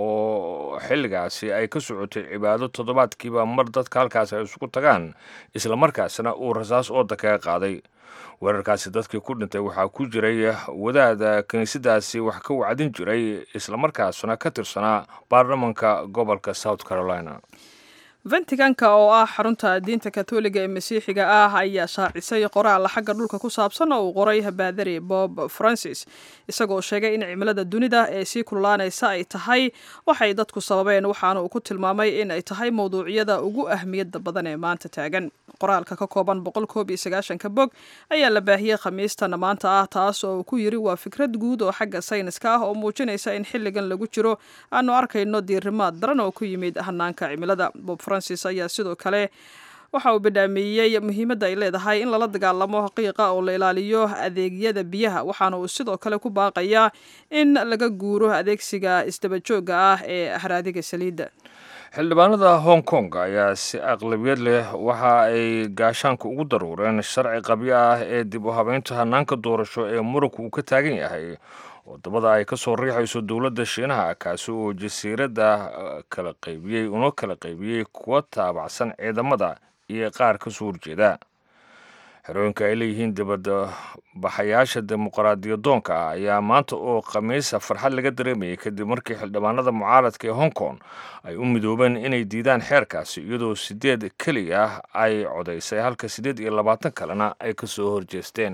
B: oo xilligaasi ay ka socotay cibaado toddobaadkiiba mar dadka halkaasi ay isugu tagaan islamarkaasna uu rasaas ooda kaga qaaday weerarkaasi dadkii ku dhintay waxaa ku jiray wadaada kiniisadaasi wax ka wacdin jiray islamarkaasna ka tirsanaa baarlamanka gobolka south carolina
A: ventiganka oo ah xarunta diinta katoliga ee masiixiga ah ayaa shaacisay qoraal xagga dhulka ku saabsan oo uu qoray baadari bob francis isagoo sheegay in cimilada dunida ee sii kululaanaysa ay tahay waxay dadku sababeen waxaana uu ku tilmaamay in ay tahay mowduucyada ugu ahmiyadda badan ee maanta taagan qoraalka ka kooban boqol koob iyo sagaashanka bog ayaa la baahiyey khamiistan maanta ah taas oo uu ku yiri waa fikrad guud oo xagga sayniska ah oo muujinaysa in xilligan lagu jiro aanu arkayno diirimaad daran oo ku yimid hanaanka cimilada bob francis ayaa sidoo kale waxa uu bidhaamiyey muhiimadda ay leedahay in lala dagaalamo qiiqa oo la ilaaliyo adeegyada biyaha waxaana uu sidoo kale ku baaqayaa in laga guuro adeegsiga isdabajooga ah ee haraadiga saliidda
B: xildhibaanada hong kong ayaa si aqlabiyad leh waxa ay gaashaanka ugu daruureen sharci qabyo ah ee dib u habeynta hanaanka doorasho ee muranku uu ka taagan yahay wadamada ay ka soo riixayso dowladda shiinaha kaasi oo jasiiradda kala qaybiyey una kala qaybiyey kuwa taabacsan ciidamada iyo qaar ka soo horjeeda xerooyinka ay leeyihiin dibadda baxayaasha dimuqraadiyadoonka ah ayaa maanta oo khamiisa farxad laga dareemayay kadib markii xildhibaanada mucaaradka ee hong kong ay u midoobeen inay diidaan xeerkaasi iyadoo sideed keliya ah ay codaysay halka siddeed iyo labaatan kalena ay ka soo horjeesteen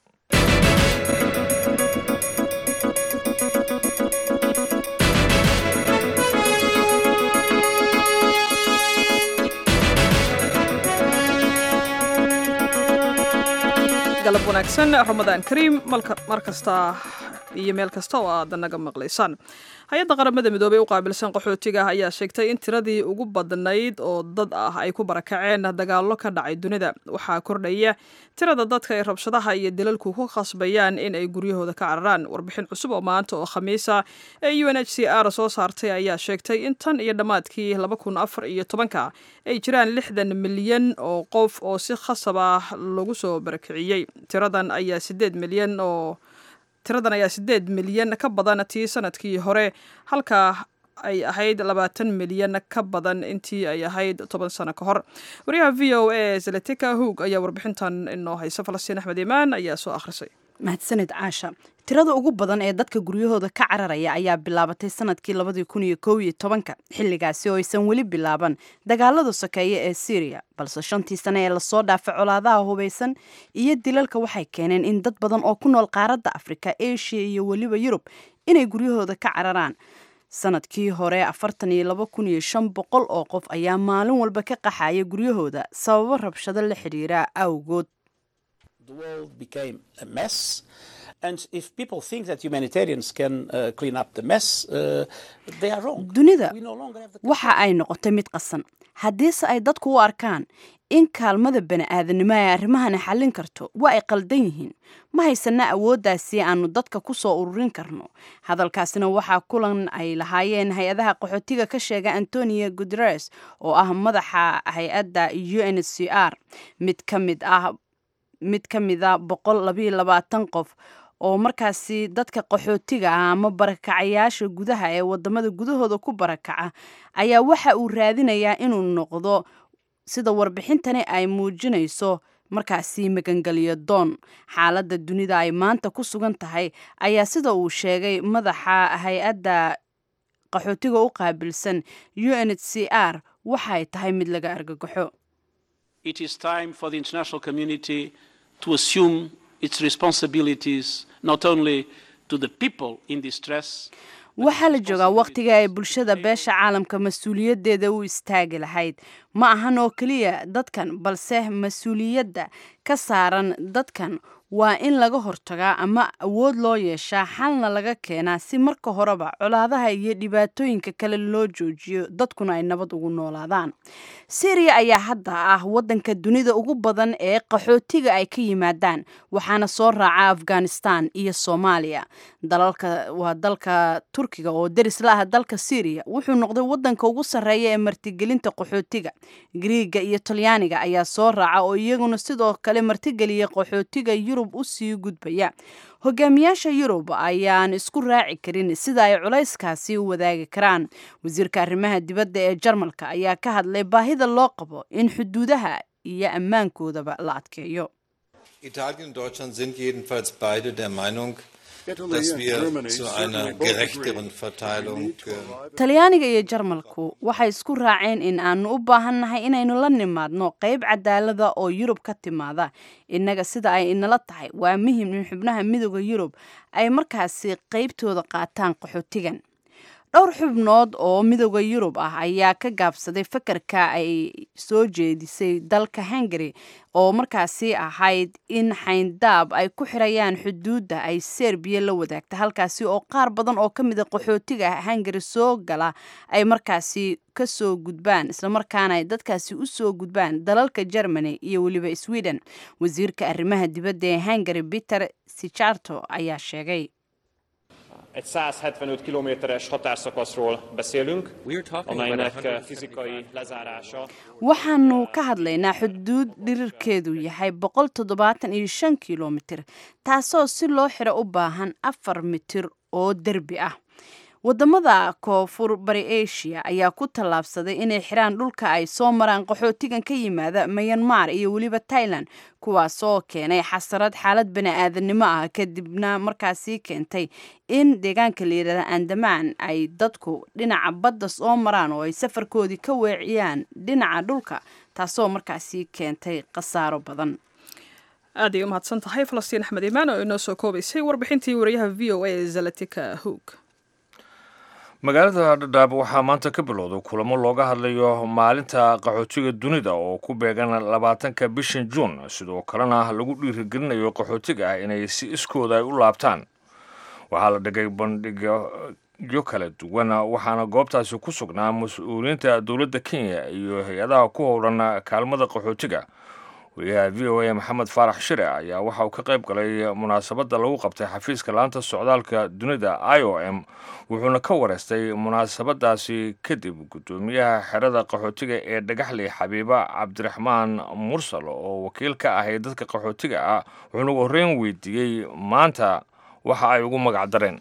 A: galab wanaagsan ramadaan kariim mar kasta iyo meel kasta oo aad naga maqlaysaan hay-adda qaramada midoobey u qaabilsan qaxootiga ayaa sheegtay in tiradii ugu badnayd oo dad ah ay ku barakaceen dagaallo ka dhacay dunida waxaa kordhaya tirada dadka ay rabshadaha iyo dilalku ku khasbayaan in ay guryahooda ka cararaan warbixin cusub oo maanta oo khamiisa ee u n h c r soo saartay ayaa sheegtay in tan iyo dhammaadkii laba kun afar iyo tobanka ay jiraan lixdan milyan oo qof oo si khasab ah lagu soo barakiciyey tiradan ayaa sideed milyan oo tiradan ayaa sideed milyan ka badan tii sanadkii hore halka ay ahayd labaatan milyan ka badan intii ay ahayd toban sano ka hor wariyaha v o a zaletika hoog ayaa warbixintan inoo haysa falastiin axmed imaan ayaa soo akhrisay
M: mahadsanid caasha tirada ugu badan ee dadka guryahooda ka cararaya ayaa bilaabatay sanadkii labadii kun iyo kow iyo tobanka xilligaasi oo aysan weli bilaaban dagaalada sokeeye ee syriya balse shantii sane ee lasoo dhaafay colaadaha hubaysan iyo dilalka waxay keeneen in dad badan oo ku nool qaaradda afrika asia iyo weliba yurub inay guryahooda ka cararaan sanadkii hore afartan iyo laba kun iyo shan boqol oo qof ayaa maalin walba ka qaxaya guryahooda sababo rabshado la xidhiira awgood dunida waxa ay noqotay mid qasan haddiise ay dadku u arkaan in kaalmada bani-aadanimo ay arrimahana xallin karto waa ay qaldan yihiin ma haysana awooddaasi aanu dadka ku soo ururin karno hadalkaasina waxaa kulan ay lahaayeen hay-adaha qaxootiga ka sheega antonio guteres oo ah madaxa hay-adda u n c r mid ka mid ah mid ka mida boqol labayo labaatan qof oo markaasi dadka qaxootiga ah ama barakacayaasha gudaha ee wadamada gudahooda ku barakaca ayaa waxa uu raadinayaa inuu noqdo sida warbixintani ay muujinayso markaasi magangeliyo doon xaaladda dunida ay maanta ku sugan tahay ayaa sida uu sheegay madaxa hay-adda qaxootiga u qaabilsan u n h c r waxaay tahay mid laga argagaxo
N: It is time for the international community to assume its responsibilities not only to the people in distress
M: waxaa la joogaa wakhtiga ay bulshada beesha caalamka mas-uuliyaddeeda u istaagi lahayd ma ahan oo keliya dadkan balse mas-uuliyadda ka saaran dadkan waa in laga hortagaa ama awood loo yeeshaa xalna laga keenaa si marka horeba colaadaha iyo dhibaatooyinka kale loo joojiyo dadkuna ay nabad ugu noolaadaan syriya ayaa hadda ah waddanka dunida ugu badan ee qaxootiga ay ka yimaadaan waxaana soo raaca afghanistan iyo soomaaliya dalalka waa dalka turkiga oo deris la ah dalka syriya wuxuu noqday waddanka ugu sarreeya ee martigelinta qaxootiga griiga iyo talyaaniga ayaa soo raaca oo iyaguna sidoo kale martigeliya qaxootiga yurub u sii gudbaya hogaamiyaasha yurub ayaan isku raaci karin sida ay culayskaasi u wadaagi karaan wasiirka arrimaha dibadda ee jarmalka ayaa ka hadlay baahida loo qabo in xuduudaha iyo ammaankoodaba la adkeeyo
O: Italien und Deutschland sind jedenfalls beide der Meinung, dass wir zu einer gerechteren Verteilung
M: talyaaniga iyo jarmalku waxay isku raaceen in aanu u baahannahay inaynu la nimaadno qayb cadaalada oo yurub ka timaada innaga sida ay inala tahay waa muhim in xubnaha midooda yurub ay markaasi qaybtooda qaataan qaxootigan dhowr xubnood oo midooda yurub ah ayaa ka gaabsaday fakarka ay soo jeedisay dalka hungary oo markaasi ahayd in xayndaab ay ku xirayaan xuduudda ay serbiya la wadaagta halkaasi oo qaar badan oo ka mida qaxootiga hungary soo gala ay markaasi kasoo gudbaan islamarkaana ay dadkaasi usoo gudbaan dalalka germany iyo weliba sweden wasiirka arrimaha dibadda ee hungary peter sijarto ayaa sheegay
P: Egy 175 kilométeres határszakaszról beszélünk, amelynek fizikai lezárása.
M: waxaanu ka hadlaynaa xuduud dhirirkeedu yahay boqol toddobaatan iyo shan kilomitir taasoo si loo xiro u baahan afar mitir oo derbi ah wadamada koonfur bari asia ayaa ku tallaabsaday inay xiraan dhulka ay soo maraan qaxootigan ka yimaada mayanmar iyo weliba tailan kuwaasoo keenay xasarad xaalad bani-aadanimo ah kadibna markaasi keentay in deegaanka la yidhahda andamaan ay dadku dhinaca badda soo maraan oo ay safarkoodii ka weeciyaan dhinaca dhulka taasoo markaasi keentay khasaaro badan
A: aad ay u mahadsan tahay falastiin axmed imaan oo inoo soo koobaysay warbixintii wariyaha v o a ee zalatika hoog
B: magaalada dhadhaab waxaa maanta ka bilowday kulamo looga hadlayo maalinta qaxootiga dunida oo ku beegan labaatanka bishan juun sidoo kalena lagu dhiirigelinayo qaxootiga ah inay si iskooda ay u laabtaan waxaa la dhigay bandhigyo kala duwan waxaana goobtaasi ku sugnaa mas-uuliyiinta dowladda kenya iyo hay-adaha ku howlan kaalmada qaxootiga wariyaha v o a maxamed faarax shire ayaa waxa uu ka qayb galay munaasabadda lagu qabtay xafiiska laanta socdaalka dunida i o m wuxuuna ka wareystay munaasabadaasi kadib guddoomiyaha xerada qaxootiga ee dhagaxley xabiiba cabdiraxmaan mursal oo wakiil ka ahay dadka qaxootiga ah wuxuuna ugu horreyn weydiiyey maanta waxa ay ugu magac dareen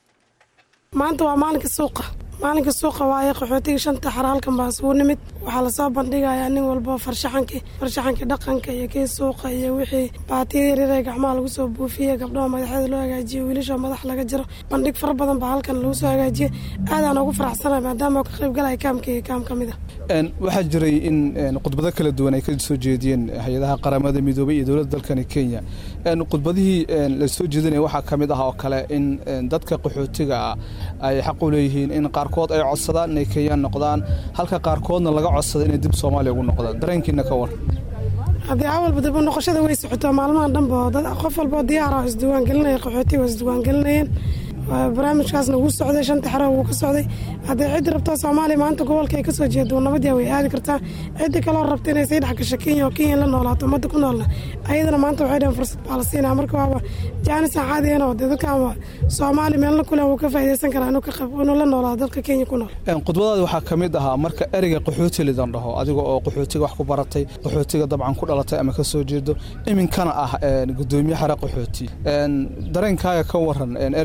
Q: maanta waa maalinka suuqa maalinka suuqa waaye qaxootiga shanta xara halkan baa isugu nimid waxaa lasoo bandhigayaa nin walba farshaxankii farshaxankii dhaqanka iyo kii suuqa iyo wixii baatiya yaryar ee gacmaha lagu soo buufiyey gabdhaha madaxyada loo hagaajiyo wiilasha madax laga jiro bandhig fara badan baa halkan lagu soo hagaajiyey aadaan ugu faraxsanahay maadaama ka qayb galaya kaamkii kaam ka mid a
R: waxaa jiray in khudbado kala duwan ay ka soo jeediyeen hay-adaha qaramada midoobay iyo dowladda dalkani kenya khudbadihii la soo jeedinaya waxaa ka mid ah oo kale in dadka qaxootiga ah ay xaq u leeyihiin in qaarkood ay codsadaan inay kenyaan noqdaan halka qaarkoodna laga codsada inay dib soomaaliya ugu noqdaan dareenkiina ka war
Q: haddii awalba dib u noqoshada way socotaa maalmahan dhanba dad qof walboo diyaara oo isdiiwaangelinaya qaxootiga oo isdiiwaangelinayeen barnaamijkaasna wuu socday shanta xero wuu ka socday haddii ciddi rabto soomaaliya maanta gobolka ay kasoo jeedo nabadyaa way aadi kartaa ciddi kaloo rabta inay sii dhex gasho kenya oo kenya la noolaato ummadda ku noolna ayadana maanta waxay dhaheen fursad baa la siinaa marka waaba jaanis aan caadi ahayn oo dee dadka soomaali meelna kule wuu ka faa'iidaysan karaa inuu ka qayb inuu la noolaado dadka kenya ku nool
R: khudbadaadi waxaa ka mid ahaa marka ereyga qaxooti lidan dhaho adiga oo qaxootiga wax ku baratay qaxootiga dabcan ku dhalatay ama ka soo jeedo iminkana ah gudoomiye xare qaxooti dareenkaaga ka waran ereygaasi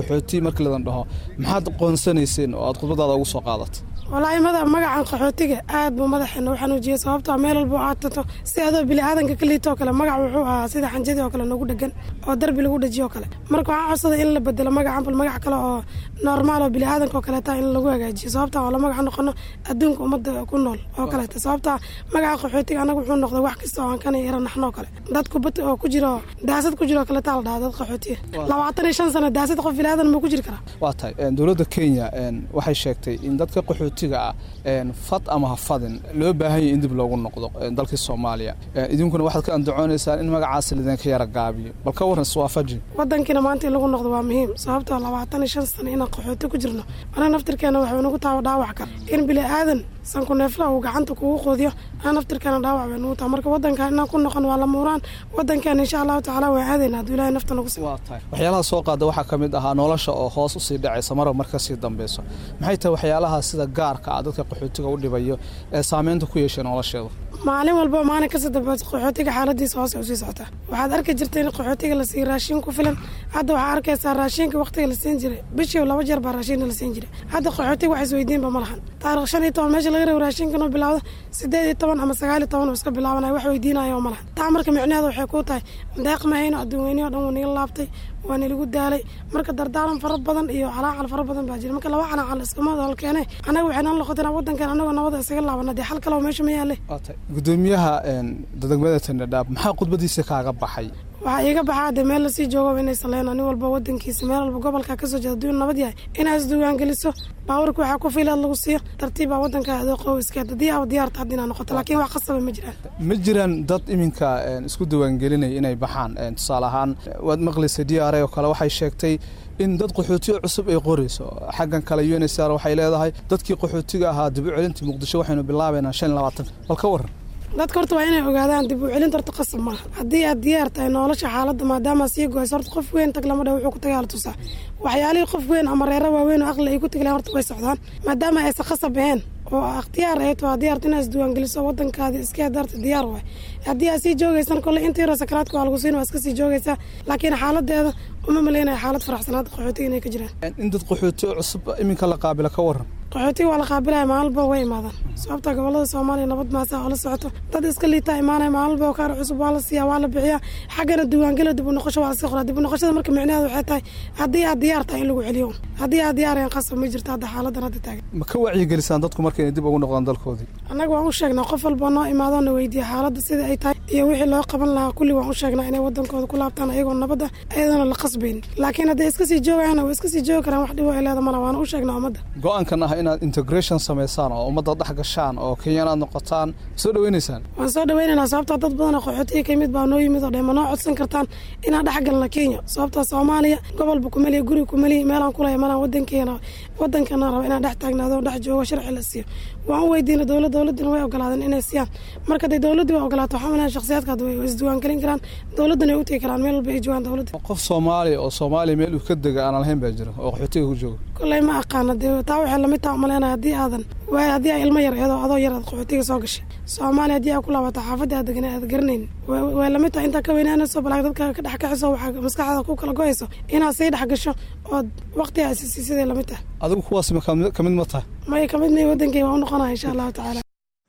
R: qaxooti markii ladan dhaho maxaad qoonsanayseen oo aad khudbadaada ugu soo qaadatay
Q: walaahi mada magacan qaxootiga aad buu madaxeena u xanuujiyey sababtoo meel walba aad tato si adoo bili-aadanka ka liitoo kale magac wuxuu ahaa sida xanjadii oo kale nagu dhegan oo darbi lagu dhejiyoo kale marka waxaan codsaday in la bedelo magacan bal magac kale oo normaal oo bili-aadanka oo kaleeta in lagu hagaajiyo sababtaa oo la magac noqono adduunka ummadda ku nool oo kaleeta sababtaa magaca qaxootiga anaga wuxuu noqday wax kasta oo aan kana yara naxnoo kale dad kubad oo ku jiro daasad ku jiro kaleeta la dhahaa dad qaxootiya labaatan iyo shan sano daasad qof bili-aadan ma ku jiri karaa
R: waa tahay dowladda kenya waxay sheegtay in dadka qaxootiga ah fad ama hafadin loo baahan yahay in dib loogu noqdo dalkii soomaaliya idinkuna waxaad ka andacoonaysaan in magacaas lidinka yara gaabiyo bal ka warran swaafaji
Q: wadankiina maanta in lagu noqdo waa muhiim sababtoo labaatan iyo shan sano inaan qaxooti ku jirno anaga naftirkeena waxay nagu taaba dhaawac kale in bili-aadan sanku neefla uu gacanta kugu qoodiyo aan naftirkeena dhaawac bay nagu taha marka wadankan inaan ku noqon waa la muuraan wadankeena insha allahu tacaala waan aadayna hadduu ilahay nafta nagu
R: waa tahay waxyaalaha soo qaada waxaa ka mid ahaa nolosha oo hoos usii dhacaysa marba mar kasii dambeyso maxay tahay waxyaalaha sida gaarka ah dadka qaxootiga u dhibayo ee saameynta ku yeeshay nolosheeda
Q: maalin walba maalin kasta dambe qaxootiga xaaladiisa hoose usii socotaa waxaad arki jirta in qaxootiga la siiyo raashin ku filan hadda waxaa arkaysaa raashinka waqtiga la siin jiray bishii laba jeer baa raashinka la siin jiray hadda qaxootiga wax isweydiinba ma lahan taarikh shan iyo toban meesha laga rabo raashinkan oo bilaawda sideed iyo toban ama sagaal iyo toban oo iska bilaabanaya wax weydiinayo ma lahan taa marka micnaheeda waxay ku tahay deeq mahayno adduun weynihi o dhan wuu naga laabtay waa nilagu daalay marka dardaaran fara badan iyo calaacal fara badan baa jira marka laba calaacal iskama dalkeene anaga waxay nala noqoteen wadankan anagoo nabada isaga laabana dee xal kaleo meesha ma yaale
R: gudoomiyaha degmada tandhadhaab maxaa khudbadiisa kaaga baxay
Q: waxaa iiga baxaa dee meel lasii joogo inay saleyn nin walba wadankiisa meel walba gobolka kasoo jeeda adduun nabad yahay inaad isdiiwaangeliso baawarka waxaa ku fiilaad lagu siiyo tartiibbaa wadanka adooqow iskeed haddii aaba diyaarta hadda inaad noqoto laakiin wax qasaba ma jiraan
R: ma jiraan dad iminka isku diiwaangelinaya inay baxaan tusaale ahaan waad maqlaysa d r oo kale waxay sheegtay in dad qaxootiyo cusub ay qorayso xaggan kale u n s r waxay leedahay dadkii qaxootiga ahaa dib u celintii muqdisho waxaynu bilaabaynaa shan iyo labaatan bal ka warran
Q: dadka horta waa inay ogaadaan dib u celinta horta qasab maaha haddii aad diyaar tahay nolosha xaaladda maadaama sii goyso horta qof weyn tag lama dha wuxuu ku tagaala tusaa waxyaalihii qof weyn ama reero waaweyn oo aqli ay ku tagleen horta way socdaan maadaama aysan qasab ahayn oo ikhtiyaar ahayd waa diyaarta inaad isdiiwaangeliso wadankaadi iska daarta diyaar waay haddii aad sii joogaysan kolle inta yaroo sakaraadka waa lagu siin waa iska sii joogaysaa laakiin xaaladeeda uma malaynaya xaalad faraxsanaad qaxootiga inay ka jiraan
R: in dad qaxootiyo cusub iminka la qaabila ka warran
Q: qaxootiga waa la qaabilaya maalba way imaadaan sababta gobolada soomaaliya nabad maasa oo la socoto dad iska liitaa imaanaya maalba kaar cusub waa la siiyaa waa la bixiyaa xaggana diiwaangelo dib u noqosho waa lasii qoraa dib u noqoshada marka micnaheedu waxay tahay haddii aad diyaar tahay in lagu celiyo haddii aad diyaarayan qasab ma jirto hadda xaaladan hadda taagan
R: ma ka wacyigelisaan dadku marka inay dib ugu noqdaan dalkoodii
Q: annaga waan u sheegnaa qof walba noo imaadoo na weydiiya xaaladda sida ay tahay iyo wixii loo qaban lahaa kulli waan u sheegnaa inay wadankooda ku laabtaan ayagoo nabadda ayadana la qasbayn laakiin hadday iska sii joogayaan way iska sii joogi karaan wax dhibo ay leeda mala waana u sheegnaa ummadda
R: go-aankan ah inaad integration samaysaan oo ummadda dhex gashaan oo kenyan aad noqotaan soo dhaweynaysaan
Q: waan soo dhaweynaynaa sababtaa dad badan oo qaxootiga ka yimid baa noo yimid oo dhan ma noo codsan kartaan inaan dhex galna kenya sababtaa soomaaliya gobolba kumeliya guri kumeliya meelaan kulaya malaan wadankeena wadankana raba inaan dhex taagnaado dhex joogo sharci la siiyo waan u weydiina dowlad dowladuna way ogolaadeen inay siiyaan marka hadday dowladdu way ogolaato waxaa malahan shakhsiyaadka way isdiiwaangelin karaan dowladduna way u tegi karaan meel walba ay joogaan dowladda
R: qof soomaaliya oo soomaaliya meel uu ka dega aanan lahayn baa jira oo qaxootiga ku jooga
Q: kolley ma aqaana dee taa waxay lamid taha umaleynaya haddii aadan waay haddii aa ilmo yar eedoo adoo yar aad qaxootiga soo gashay soomaaliya haddii aa ku laabato xaafadda aad degan aad garanayn way lamid tahay intaa ka weynaanayso balaag dadka ka dhex kaxiso waxaa maskaxda ku kala go'ayso inaad sii dhex gasho ood waqti aa sisi siday lamid tahay
R: adigu kuwaas ka mid ma tahay
Q: maya kamid may wadankay waa u noqonaya insha allahu tacaala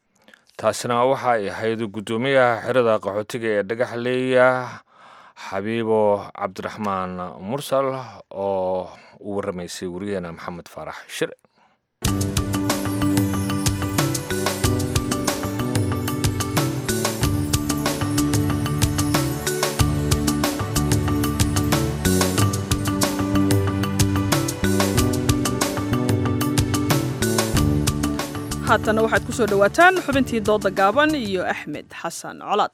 B: taasina waxa ay ahayd guddoomiyaha xerada qaxootiga ee dhagaxleeya xabiibo cabdiraxmaan mursal oo u warramaysay wariyaheena maxamed faarax shire
A: haatanna waxaad ku soo dhowaataan xubintii dooda gaaban iyo axmed xasan colaad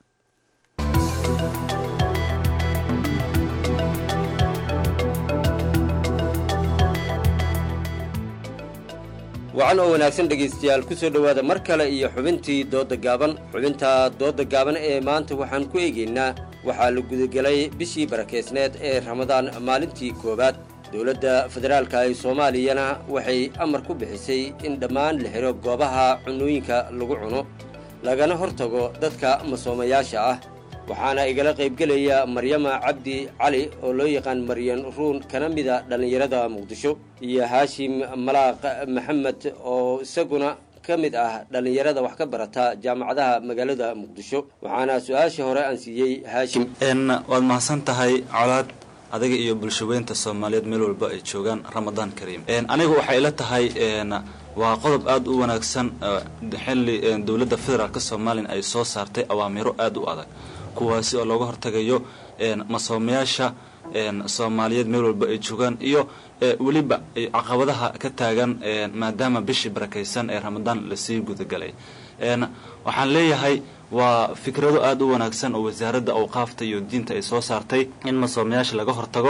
S: wacan oo wanaagsan dhegaystayaal ku soo dhowaada mar kale iyo xubintii doodda gaaban xubinta doodda gaaban ee maanta waxaan ku eegaynaa waxaa la gudagelay bishii barakeysneed ee ramadaan maalintii koowaad dowladda federaalka ee soomaaliyana waxay amar ku bixisay in dhammaan la xidho goobaha cunooyinka lagu cuno lagana hor tago dadka masoomayaasha ah waxaana igala qaybgelaya maryama cabdi cali oo loo yaqaan maryan ruun kana mida dhallinyarada muqdisho iyo haashim malaaq maxamed oo isaguna ka mid ah dhallinyarada wax ka barata jaamacadaha magaalada muqdisho waxaana su-aashii hore aan siiyey haashim
T: waad mahadsan tahay colaad adiga iyo bulshaweynta soomaaliyeed meel walba ay joogaan ramadaan kariim aniga waxay ila tahay waa qodob aada u wanaagsan xilli dowladda federaalk soomaaliya ay soo saartay awaamiro aada u adag kuwaasi oo looga hortagayo masoomayaasha soomaaliyeed meel walba ay joogaan iyo weliba caqabadaha ka taagan maadaama bishii barakaysan ee ramadaan lasii gudagalay waxaan leeyahay waa fikrado aada u wanaagsan oo wasaaradda awqaafta iyo diinta ay soo saartay in masoomayaasha laga hortago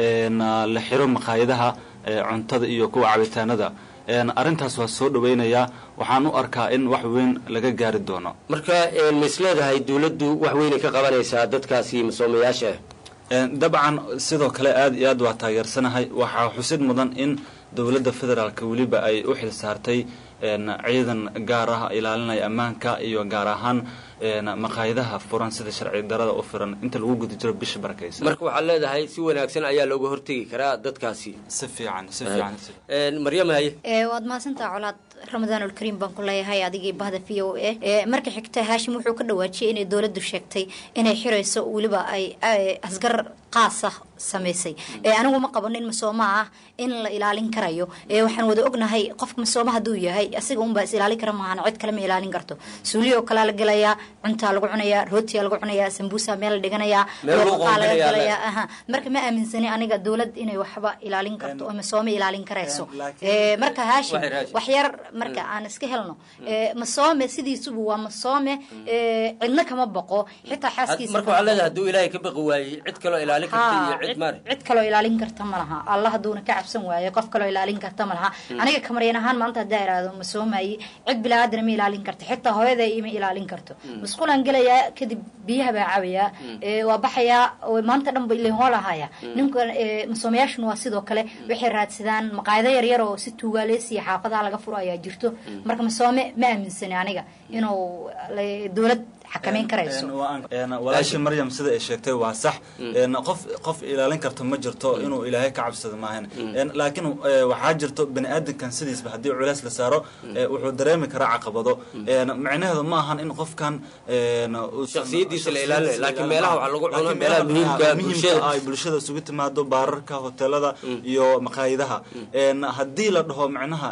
T: la xiro maqaayadaha cuntada iyo kuwa cabitaanada arrintaas waa soo dhaweynayaa waxaan u arkaa in wax weyn laga gaari doono
S: marka ma is leedahay dawladdu wax weynay ka qabanaysaa dadkaasi masoomayaasha
T: dabcan sidoo kale aada iyo aad waa taageersanahay waxaa xusid mudan in dowladda federaalk weliba ay u xil saartay ciidan gaar ah ilaalinaya ammaanka iyo gaar ahaan maqaayadaha furan sida sharci darada u firan inta lagu guda jiro bisha barakaysan
S: marka waxaad leedahay si wanaagsan ayaa looga hortegi karaa dadkaasi
T: si fiican si fiican
S: maryam haye
U: waad mahadsantaha colaad ramadaanulkariim baan ku leeyahay adigii bahda v o a marka xigta haashim wuxuu ka dhawaajiyay inay dowladdu sheegtay inay xirayso weliba ay asgar qaasa samaysay anigu ma qabano in masooma ah in la ilaalin karayo waxaan wada ognahay qofka masooma hadduu yahay asiga unbaa is ilaalin kara maahan cid kale ma ilaalin karto suuliyo kalaa la gelayaa cuntaa lagu cunayaa rootiyaa lagu cunayaa sambuusa meel la dhiganayaa looqaa laga gelayaa aha marka ma aaminsani aniga dowlad inay waxba ilaalin karto oo masoome ilaalin karayso marka haashim wax yar marka aan iska helno masoome sidiisubu waa masoome cidna kama baqo xitaa xaaskiisa
S: marka waxaa leedahay hadduu ilaahay ka baqi waayey cid kaloo ilaalin karta iyo cid maare
U: cid kaloo ilaalin karta ma laha allah hadduuna ka cabsan waayo qof kaloo ilaalin karta ma laha aniga kamaryan ahaan maanta haddaa iraahdo ma soomayi cid bilaaadana ma ilaalin karto xitaa hooyaday ima ilaalin karto masquulaan gelayaa kadib biyaha baa cabayaa waa baxayaa maanta dhan ba ilin hoolahaya ninka masoomayaashuna waa sidoo kale waxay raadsadaan maqaayado yaryar oo si tuugaaleysiya xaafadaha laga furo ayaa jirto marka masoome ma aaminsani aniga inuu dowlad xakamayn karayso
T: walaashii maryam sida ay sheegtay waa sax qof qof ilaalin karta ma jirto inuu ilaahay ka cabsado maahan laakiin waxaa jirto bani aadamkan sidiisba haddii culays la saaro wuxuu dareemi karaa caqabado micnaheedu ma ahan in qofkan
S: shakhsiyadiisa la ilaalinayo laakiin meelaha waxaa lagu cuno meelaha muhiimka bulshada
T: ay bulshada isugu timaado baararka hoteelada iyo maqaayadaha haddii la dhaho micnaha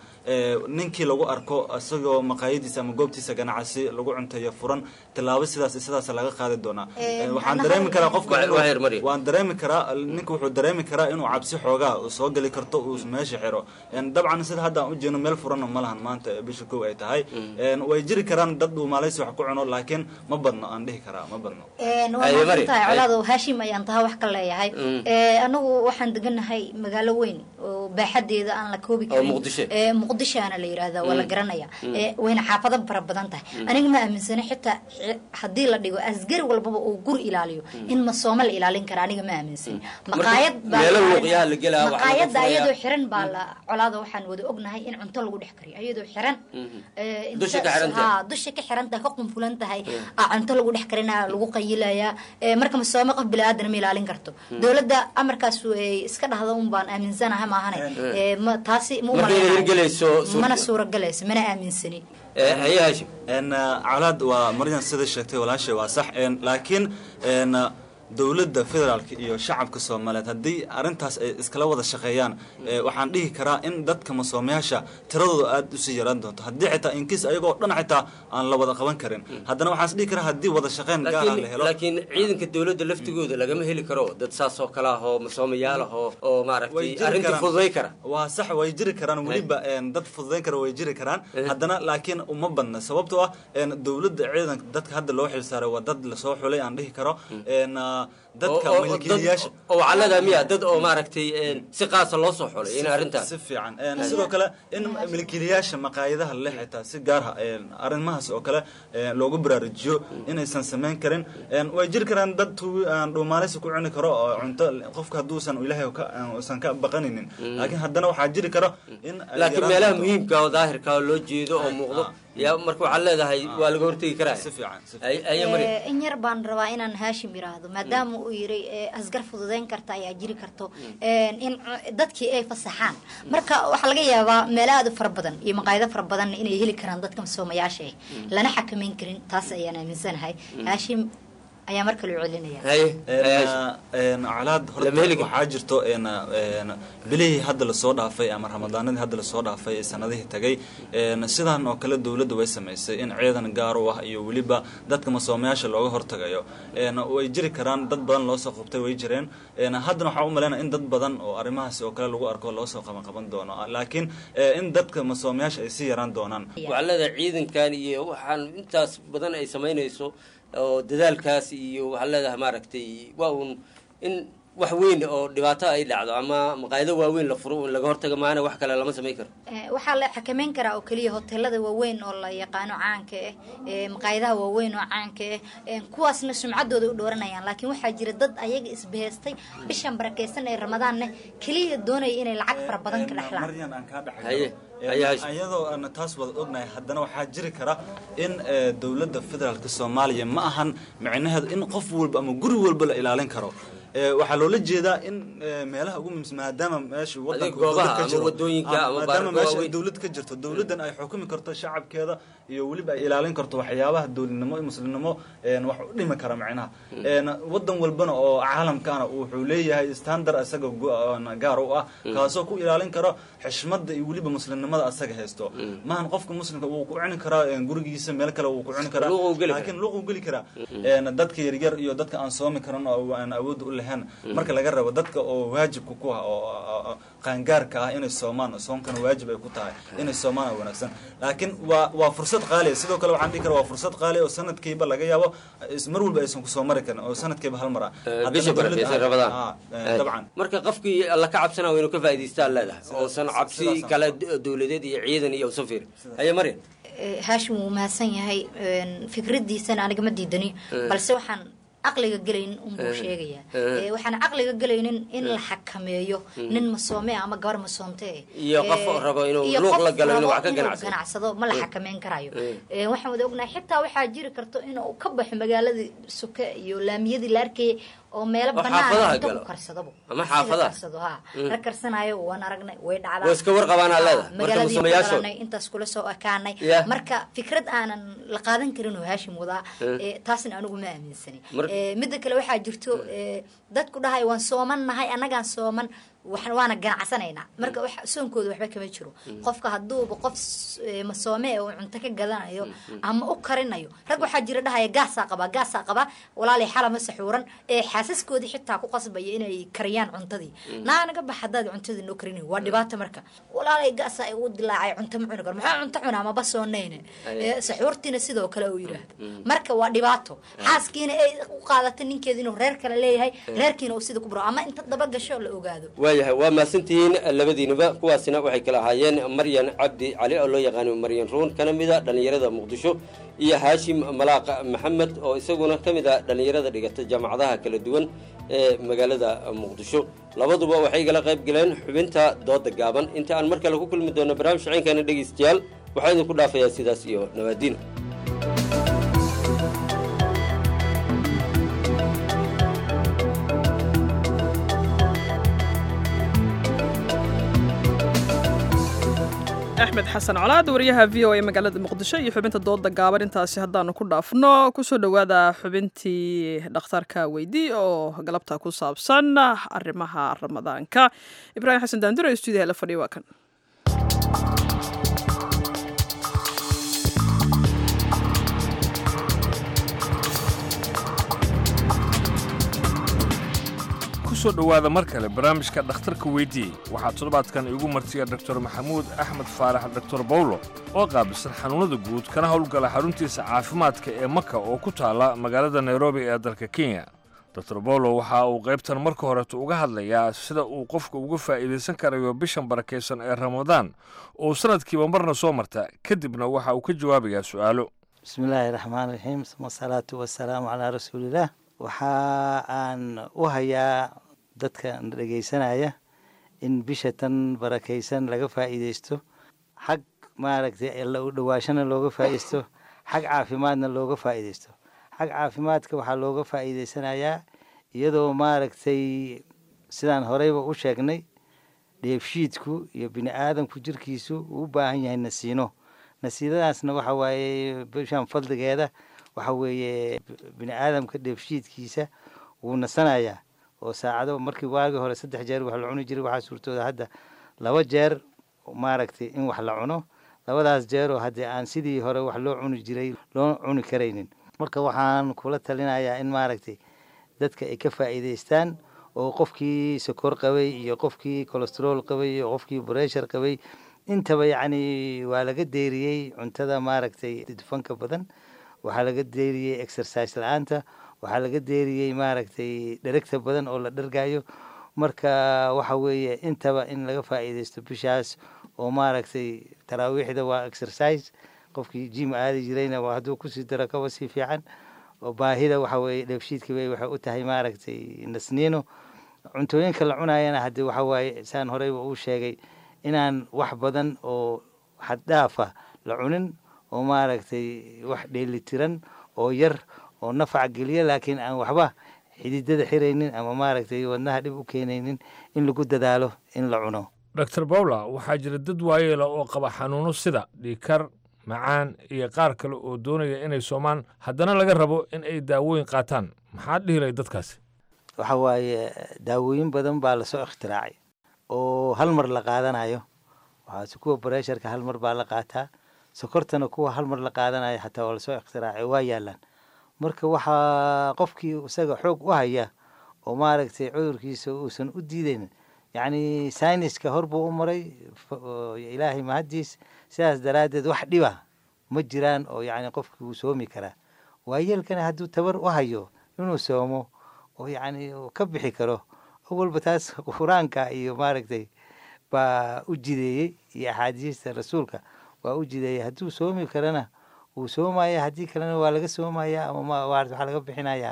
T: ninkii lagu arko isagoo maqaayadiisa ama goobtiisa ganacsi lagu cunteeyo furan tilaabo sidaas sidaas laga qaadi doonaa waxaan dareemi karaa qofka waan dareemi karaa ninka wuxuu dareemi karaa inuu cabsi xoogaa soo geli karto uu meesha xiro dabcan sida hadda aan ujeedno meel furanna ma lahan maanta bisha kow ay tahay way jiri karaan dad uu maalaysi wax ku cuno laakiin ma badno aan dhihi karaa ma badno
U: waamasantahay colaado haashim ayaan taha wax ka leeyahay anagu waxaan deganahay magaalo weyn oo baaxadeeda aan la koobi karin muqdishoana la yirahda waa la garanaya wayna xaafado fara badan tahay aniga ma aaminsani xitaa haddii la dhigo asgari walbaba uu guri ilaaliyo in masooma la ilaalin kara aniga ma aaminsani maqaayad maqaayada ayadoo xiran baa la colaada waxaan wada ognahay in cunto lagu dhex kariyo ayadoo xiran dusha ka xiran tahay ka qunfulan tahay cunto lagu dhex karina lagu qayilaya marka masooma qof bili-aadana ma ilaalin karto dowladda amarkaas iska dhahda un baan aaminsanahay maahane taasi ma mana suuragelayso mana aaminsani
S: haye haashim
T: colaad waa maryan sida sheegtay walaashay waa sax laakiin dowladda federaalka iyo shacabka soomaaliyeed haddii arrintaas ay iskala wada shaqeeyaan waxaan dhihi karaa in dadka masoomayaasha tiradooda aada usii yaraan doonto haddii xitaa inkiis ayagoo dhan xitaa aan la wada qaban karin haddana waxaan is dhihi karaa haddii wada shaqeyn gaara la helo
S: laakiin ciidanka dowladda laftigooda lagama heli karo dad saas oo kale ah oo masoomayaal ah oo oo maaragtay arrinta fududay kara
T: waa sax way jiri karaan weliba dad fududayn kara way jiri karaan haddana laakiin uma badna sababtoo ah dowladda ciidanka dadka hadda loo xilsaaray waa dad lasoo xulay aan dhihi karo dadka
S: oo- oo-
T: milkiilayaasha
S: dad- oo waxaa leedahay miya dad oo maaragtay een, si qaasa loo soo xulay in arrintaas
T: si fiican Een, sidoo kale in milkiilayaasha maqaayadaha leh xitaa si gaar ah een, arrimahaas oo kale een, loogu baraarujiyo inaysan samayn karin Een, way jiri karaan dad tu- aan dhuumaaleysi ku cuni karo oo cunto qofka hadduusan ilaahay ka- aan- uusan ka baqaninin laakiin haddana waxaa jiri karo in ay
S: laakiin
T: yaraan
S: meelaha
T: karto.
S: muhiimka oo daahirka oo loo jeedo oo muuqdo yaa marka waxaad leedahay waa laga hortegi karaa
T: si fiican
S: Ay- aye Maryam.
U: Eh, in yar baan rabaa inaan haashim yiraahdo maadaama uu yiri eh, asgar fududeyn karta ayaa jiri karto Eh, in cu- dadkii ay fasaxaan marka waxaa laga yaabaa meelo aad u fara badan iyo maqaayado fara badan inay heli karaan dadka masoomayaasha ah lana xakameyn karin taas ayaan aaminsanahay haashim ayaa mar kale u celinaya
T: Een, calaad horta waxaa jirto een, een, bilihii hadda lasoo dhaafay ama ramadaanadii hadda lasoo dhaafay ee sanadihii tagay een, sidaan oo kale dowladda way samaysay in ciidan gaar u ah iyo weliba dadka masoomayaasha looga hortagayo Een, way jiri karaan dad badan loo soo qabtay way jireen Een, haddana waxaa u malaynaya in dad badan oo arrimahaasi oo kale lagu arko loo soo qaban qaban doono laakiin eh, in dadka masoomayaasha ay sii yaraan doonaan
S: waxaa leedahay ciidankan iyo waxaan intaas badan ay samaynayso oo dadaalkaas iyo waxaa leedahay maaragtay waa uun in wax weyn oo dhibaato ay dhacdo ama maqaayado waaweyn la furo in laga hortaga maana wax kale lama samayn karo
U: Eh, waxaa la xakameyn karaa oo keliya hoteelada waaweyn oo la yaqaano caanka ah eh, maqaayadaha waaweyn oo caanka ah eh, kuwaasna sumcadooda u dhooranayaan laakiin waxaa jira dad ayaga isbahaystay bishan barakeysan ee ramadaanna keliya doonaya inay lacag fara badan ka dhexlaan
T: maryan aan kaa dhex
S: Haye,
T: galo.
S: haye,
T: Een, iyadoo aan taas wada ognahay haddana waxaa jiri kara in eh, dowladda federaalka soomaaliya ma ahan micnaheedu in qof walba ama guri walba la ilaalin karo Eh, waxaa loola jeedaa in eh, meelaha ugu muhiimsan maadaama meesha wadanka
S: goobaha
T: dowlad ka
S: ama
T: jiro,
S: wadooyinka
T: ah,
S: ama
T: maadaama
S: baarka
T: meesha ay
S: waaweyn.
T: dowlad ka jirto dowladdan ay xukumi karto shacabkeeda iyo weliba ay ilaalin karto waxyaabaha dowladnimo iyo muslimnimo een, wax u dhimi kara macnaha Een, wadan walbana oo caalamkaana wuxuu leeyahay standard asaga gu- oon gaar u ah kaasoo ku ilaalin karo xishmada iyo weliba muslimnimada asaga haysto maahan qofka muslimka wuu ku cuni karaa een, gurigiisa meel kale wuu ku cuni karaa
S: Luuq uu geli
T: laakiin luuq uu geli karaa Een, dadka yaryar iyo dadka aan soomi karin oo aan awood u lahayn marka laga rabo dadka oo waajibka ku ah oo oo- oo qaangaarka ah inay soomaan soonkana waajib ay ku tahay inay soomaan waa wanaagsan laakiin waa waa fursad qaali ah. sidoo kale waxaan dhihi karaa waa fursad qaali ah oo sanadkiiba laga yaabo is- mar walba aysan kusoo mari karin oo sanadkiiba hal mar ah Haddana
S: bisha
T: dowladda-
S: barakeysan rabadaan
T: Ah, eh, dabcan
S: marka qofkii alla ka cabsanaa waa inuu ka faa'idaystaan leedahay oosan cabsi kale d- dowladeed iyo ciidan iyo usan fiirin haye maryan
U: Eh, haashim wuu mahadsan yahay een, fikradiisana aniga ma diidani
S: Eh.
U: balse waxaan caqliga gelaynin unbuu
S: Eh.
U: sheegayaa
S: Eh.
U: Eh, waxaan caqliga gelaynin in
S: Eh.
U: la xakameeyo
S: Mm.
U: nin masoome ah ama gabar masoomte eh.
S: Iyo qof
U: Eh,
S: rabo inuu
U: iyo
S: luuq
U: qof
S: la galo, inuu
U: rabo
S: wax ka
U: inuu
S: ganacsado.
U: ganacsado ma la
S: Eh.
U: xakameyn karayo
S: Eh.
U: Eh, waxaan wada ognahay xitaa waxaa jiri karto inuu ka baxo magaaladii suke iyo laamiyadii la arkayay oo meelo
S: Oo
U: banaan
S: xaafadaha
U: inta
S: galo.
U: ku karsadabo
S: Ama
U: Sida
S: xaafadaha.
U: karsado ha
S: Mm.
U: la karsanayo waan aragnay way dhacdaa
S: Waa iska warqabaan aa
U: Ah,
S: leedahay. Marka
U: magaaladii ku
S: musuqmayaashood.
U: dhalanay, intaas kula soo ekaanay
S: Yeah.
U: marka fikrad aanan la qaadan karin oo haashim wadaa
S: Eh.
U: eh, taasna anigu ma aaminsani
S: Mar-
U: Eh, midda kale waxaa jirto eh, dadku dhahay waan sooman nahay annagaan sooman wax- waana ganacsanaynaa marka wax- soonkooda waxba kama jiro
S: Mm.
U: qofka hadduuba qof s- eh, masoome oo cunto ka gadanayo
S: Mm.
U: ama u karinayo rag waxaa jira dhahaya gaasaa qabaa gaasaa qabaa walaalay xalama saxuuran ee xaasaskoodii xitaa ku qasbaya inay kariyaan cuntadii
S: Mm.
U: naa naga bax haddaad cuntadii noo karinayo waa dhibaato marka walaalay gaasaa igu dilaacay cunto ma cuni karo maxaa cunto cunaa maba soonayne
S: Aye.
U: Eh, saxuurtiina sidoo kale uu yidhaahdo
S: Mm.
U: marka waa dhibaato xaaskiina ay u qaadata ninkeeda inuu reer kale leeyahay reerkiina uu sida ku buro ama inta daba gasho la ogaado
S: waayahay waa mahadsantihiin labadiinuba kuwaasina waxay kala ahaayeen maryan cabdi cali oo loo yaqaano maryan ruun kana mid a dhallinyarada muqdisho iyo haashim malaaq maxamed oo isaguna ka mid a dhallinyarada dhigata jaamacadaha kala duwan ee magaalada muqdisho labaduba waxay igala qayb galeen xubinta dooda gaaban inta aan mar kale ku kulmi doono barnaamij shaceenkeena dhegaystayaal waxaa idinku dhaafayaa sidaas iyo nabaadiin
A: axmed xasan colaad wariyaha v o a magaalada muqdisho iyo xubinta dooda gaaban intaasi haddaanu ku dhaafno kusoo dhowaada xubintii dhakhtarka weydii oo galabta ku saabsan arrimaha ramadaanka ibraahim xasan daanduro ee stuudiyaha la fadhiya waa kan
B: kusoo dhowaada mar kale barnaamijka dhakhtarka weydii waxaa toddobaadkan iigu martiya doktor maxamuud axmed faarax doktor bawlo oo qaabilsan xanuunnada guud kana howlgala xaruntiisa caafimaadka ee maka oo ku taalla magaalada nairobi ee dalka kenya dor bolo waxa uu qaybtan marka horeeto uga hadlayaa sida uu qofka uga faa'iidaysan karayo bishan barakaysan ee ramadaan oo sanadkiiba marna soo marta kadibna waxa uu ka jawaabayaa su'aalo
E: bismillaahi raxmaan raxiim wasalaatu wasalaamu calaa rasuulillaah waxa aan u hayaa dadka dhegaysanaya in bisha tan barakaysan laga faa'iidaysto xag maaragtay alla u dhowaashana looga faa'iidaysto xag caafimaadna looga faa'iidaysto xag caafimaadka waxaa looga faa'iidaysanayaa iyadoo maaragtay sidaan horeyba u sheegnay dheefshiidku iyo bini aadamku jirkiisu uu u baahan yahay nasiino nasiinadaasna waxa waaye bishan fadligeeda waxa weeye bini aadamka dheefshiidkiisa wuu nasanayaa oo saacado markii waagii hore saddex jeer wax la cuni jiray waxaa suurtooda hadda laba jeer maaragtay in wax la cuno labadaas jeeroo haddii aan sidii hore wax loo cuni jiray loo cuni karaynin marka waxaan kula talinayaa in maaragtay dadka ay ka faa'iidaystaan oo qofkii sokor qabay iyo qofkii colestrool qabay iyo qofkii breshar qabay intaba yacni waa laga deeriyey cuntada maaragtay dufanka badan waxaa laga deeriyey exercise la-aanta waxaa laga deeriyey maaragtay dheregta badan oo la dhergayo marka waxa weeye intaba in laga faa'iidaysto bishaas oo maaragtay taraawiixda waa exercise qofkii jim aadi jirayna waa hadduu kusii daro kaba sii fiican oo baahida waxa weeye dheefshiidka bay waxay u tahay maaragtay nasniino cuntooyinka la cunayana haddii waxa waaye saan horeyba uu sheegay inaan wax badan oo xaddhaafa la cunin oo maaragtay wax dheelitiran oo yar oo nafac geliya laakiin aan waxba xididada xiraynin ama maaragtay wadnaha dhib u keenaynin in lagu dadaalo in la cuno
B: dor bawla waxaa jira dad waayeela oo qaba xanuuno sida dhiikar macaan iyo qaar kale oo doonaya inay soomaan haddana laga rabo in ay daawooyin qaataan maxaad dhihilay dadkaasi
E: waxa waaye daawooyin badan baa lasoo ikhtiraacay oo hal mar la qaadanayo waxaase kuwa bareesharka hal mar baa la qaataa sokortana kuwa hal mar la qaadanayo xataa waa lasoo ikhtiraacay waa yaalaan marka waxaa qofkii isaga xoog u haya oo maaragtay cudurkiisa uusan u diidaynin yacni sayniska hor buu u maray ilaahay mahaddiis sidaas daraaddeed wax dhiba ma jiraan oo yacni qofkii wuu soomi karaa waayeelkana hadduu tabar u hayo inuu soomo oo yacni ka bixi karo awalba taas qur-aanka iyo maaragtay baa u jideeyey iyo axaadiista rasuulka waa u jideeyey hadduu soomi karana wuu soomaya haddii kalena waa laga soomaya ama waxaa laga bixinayaa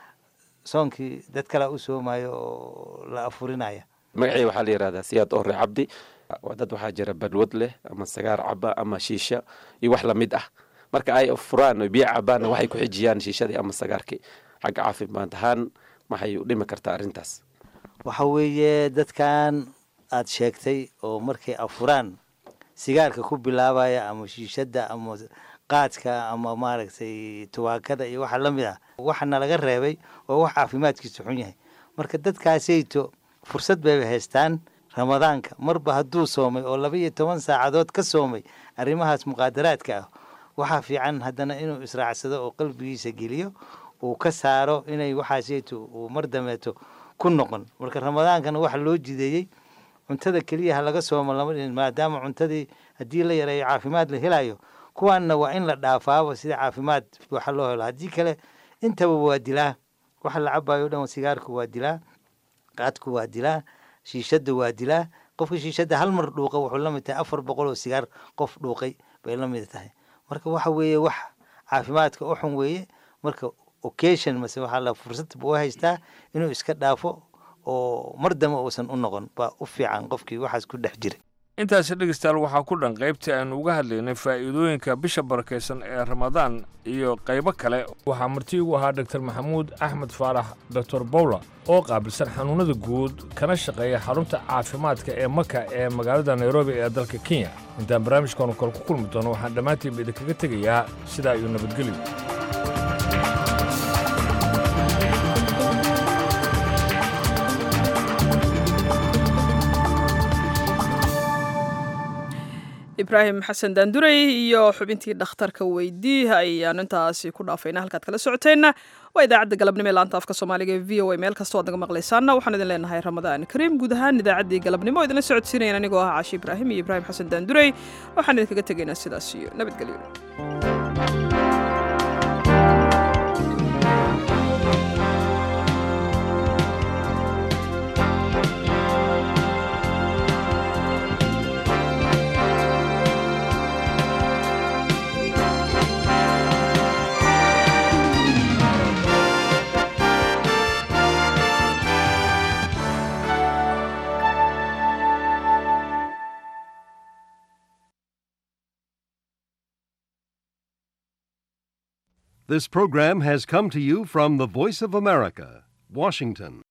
E: soonkii dad kalea u soomayo oo la afurinaya
V: magacii waxaa la yihahdaa siyaad ore cabdi waa dad waxaa jira balwad leh ama sagaar caba ama shiisha iyo wax lamid ah marka ay furaan o biyo cabaanna waxay ku xijiyaan shiishadii ama sagaarkii xagga caafimaad ahaan maxay u dhimi kartaa arrintaas
E: waxa weeye dadkan aad sheegtay oo markay afuraan sigaarka ku bilaabaya ama shiishadda ama qaadka ama maaragtay tubaakada iyo waxa la mid ah waxana laga reebay oo wax caafimaadkiisu xun yahay marka dadkaasayto fursad bayba haystaan ramadaanka marba hadduu soomay oo laba iyo toban saacadood ka soomay arrimahaas muqaadaraadka ah waxaa fiican haddana inuu israacsado oo qalbigiisa geliyo uu ka saaro inay waxaasayto uu mar dameeto ku noqon marka ramadaankana waxa loo jideeyey cuntada keliya ha laga soomo lama dhihin maadaama cuntadii haddii la yareeyo caafimaad la helayo kuwaanna waa in la dhaafaaba sida caafimaad waxa loo helo haddii kale intaba waa dilaa waxa la cabayo o dhan sigaarku waa dilaa qaadku waa dilaa shiishadda waa dilaa qofka shiishadda hal mar dhuuqa wuxuu la mid tahay afar boqol oo sigaar qof dhuuqay bay la mid tahay marka waxa weeye wax caafimaadka u xun weeye marka occasion mase waxaa la fursad buu haystaa inuu iska dhaafo oo mar dambe uusan u noqon baa u fiican qofkii waxaas ku dhex jira
B: intaasi dhegeystayaal waxaa ku dhan qaybtii aynu uga hadlaynay faa'iidooyinka bisha barakaysan ee ramadaan iyo qaybo kale waxaa marti ugu ahaa dogtor maxamuud axmed faarax doctor bowla oo qaabilsan xanuunnada guud kana shaqeeya xarunta caafimaadka ee maka ee magaalada nairobi ee dalka kenya intaan barnaamijkaanu kale ku kulmi doono waxaan dhammaantiinba idinkaga tegayaa sidaa iyo nabadgelyo
A: ibraahim xasan daandurey iyo xubintii dhakhtarka weydii ayaan intaasi ku dhaafayna halkaad kala socoteenna waa idaacadda galabnimo ee laanta afka soomaaliga ee v o a meel kastoo ad naga maqlaysaana waxaan idin leenahay ramadaan kariim guud ahaan idaacaddii galabnimo idinla socodsiinayan anigoo ah caashi ibraahim iyo ibraahim xasan daandurey waxaan idinkaga tegaynaa sidaas iyo nabadgelyo
D: This program has come to you from the Voice of America, Washington.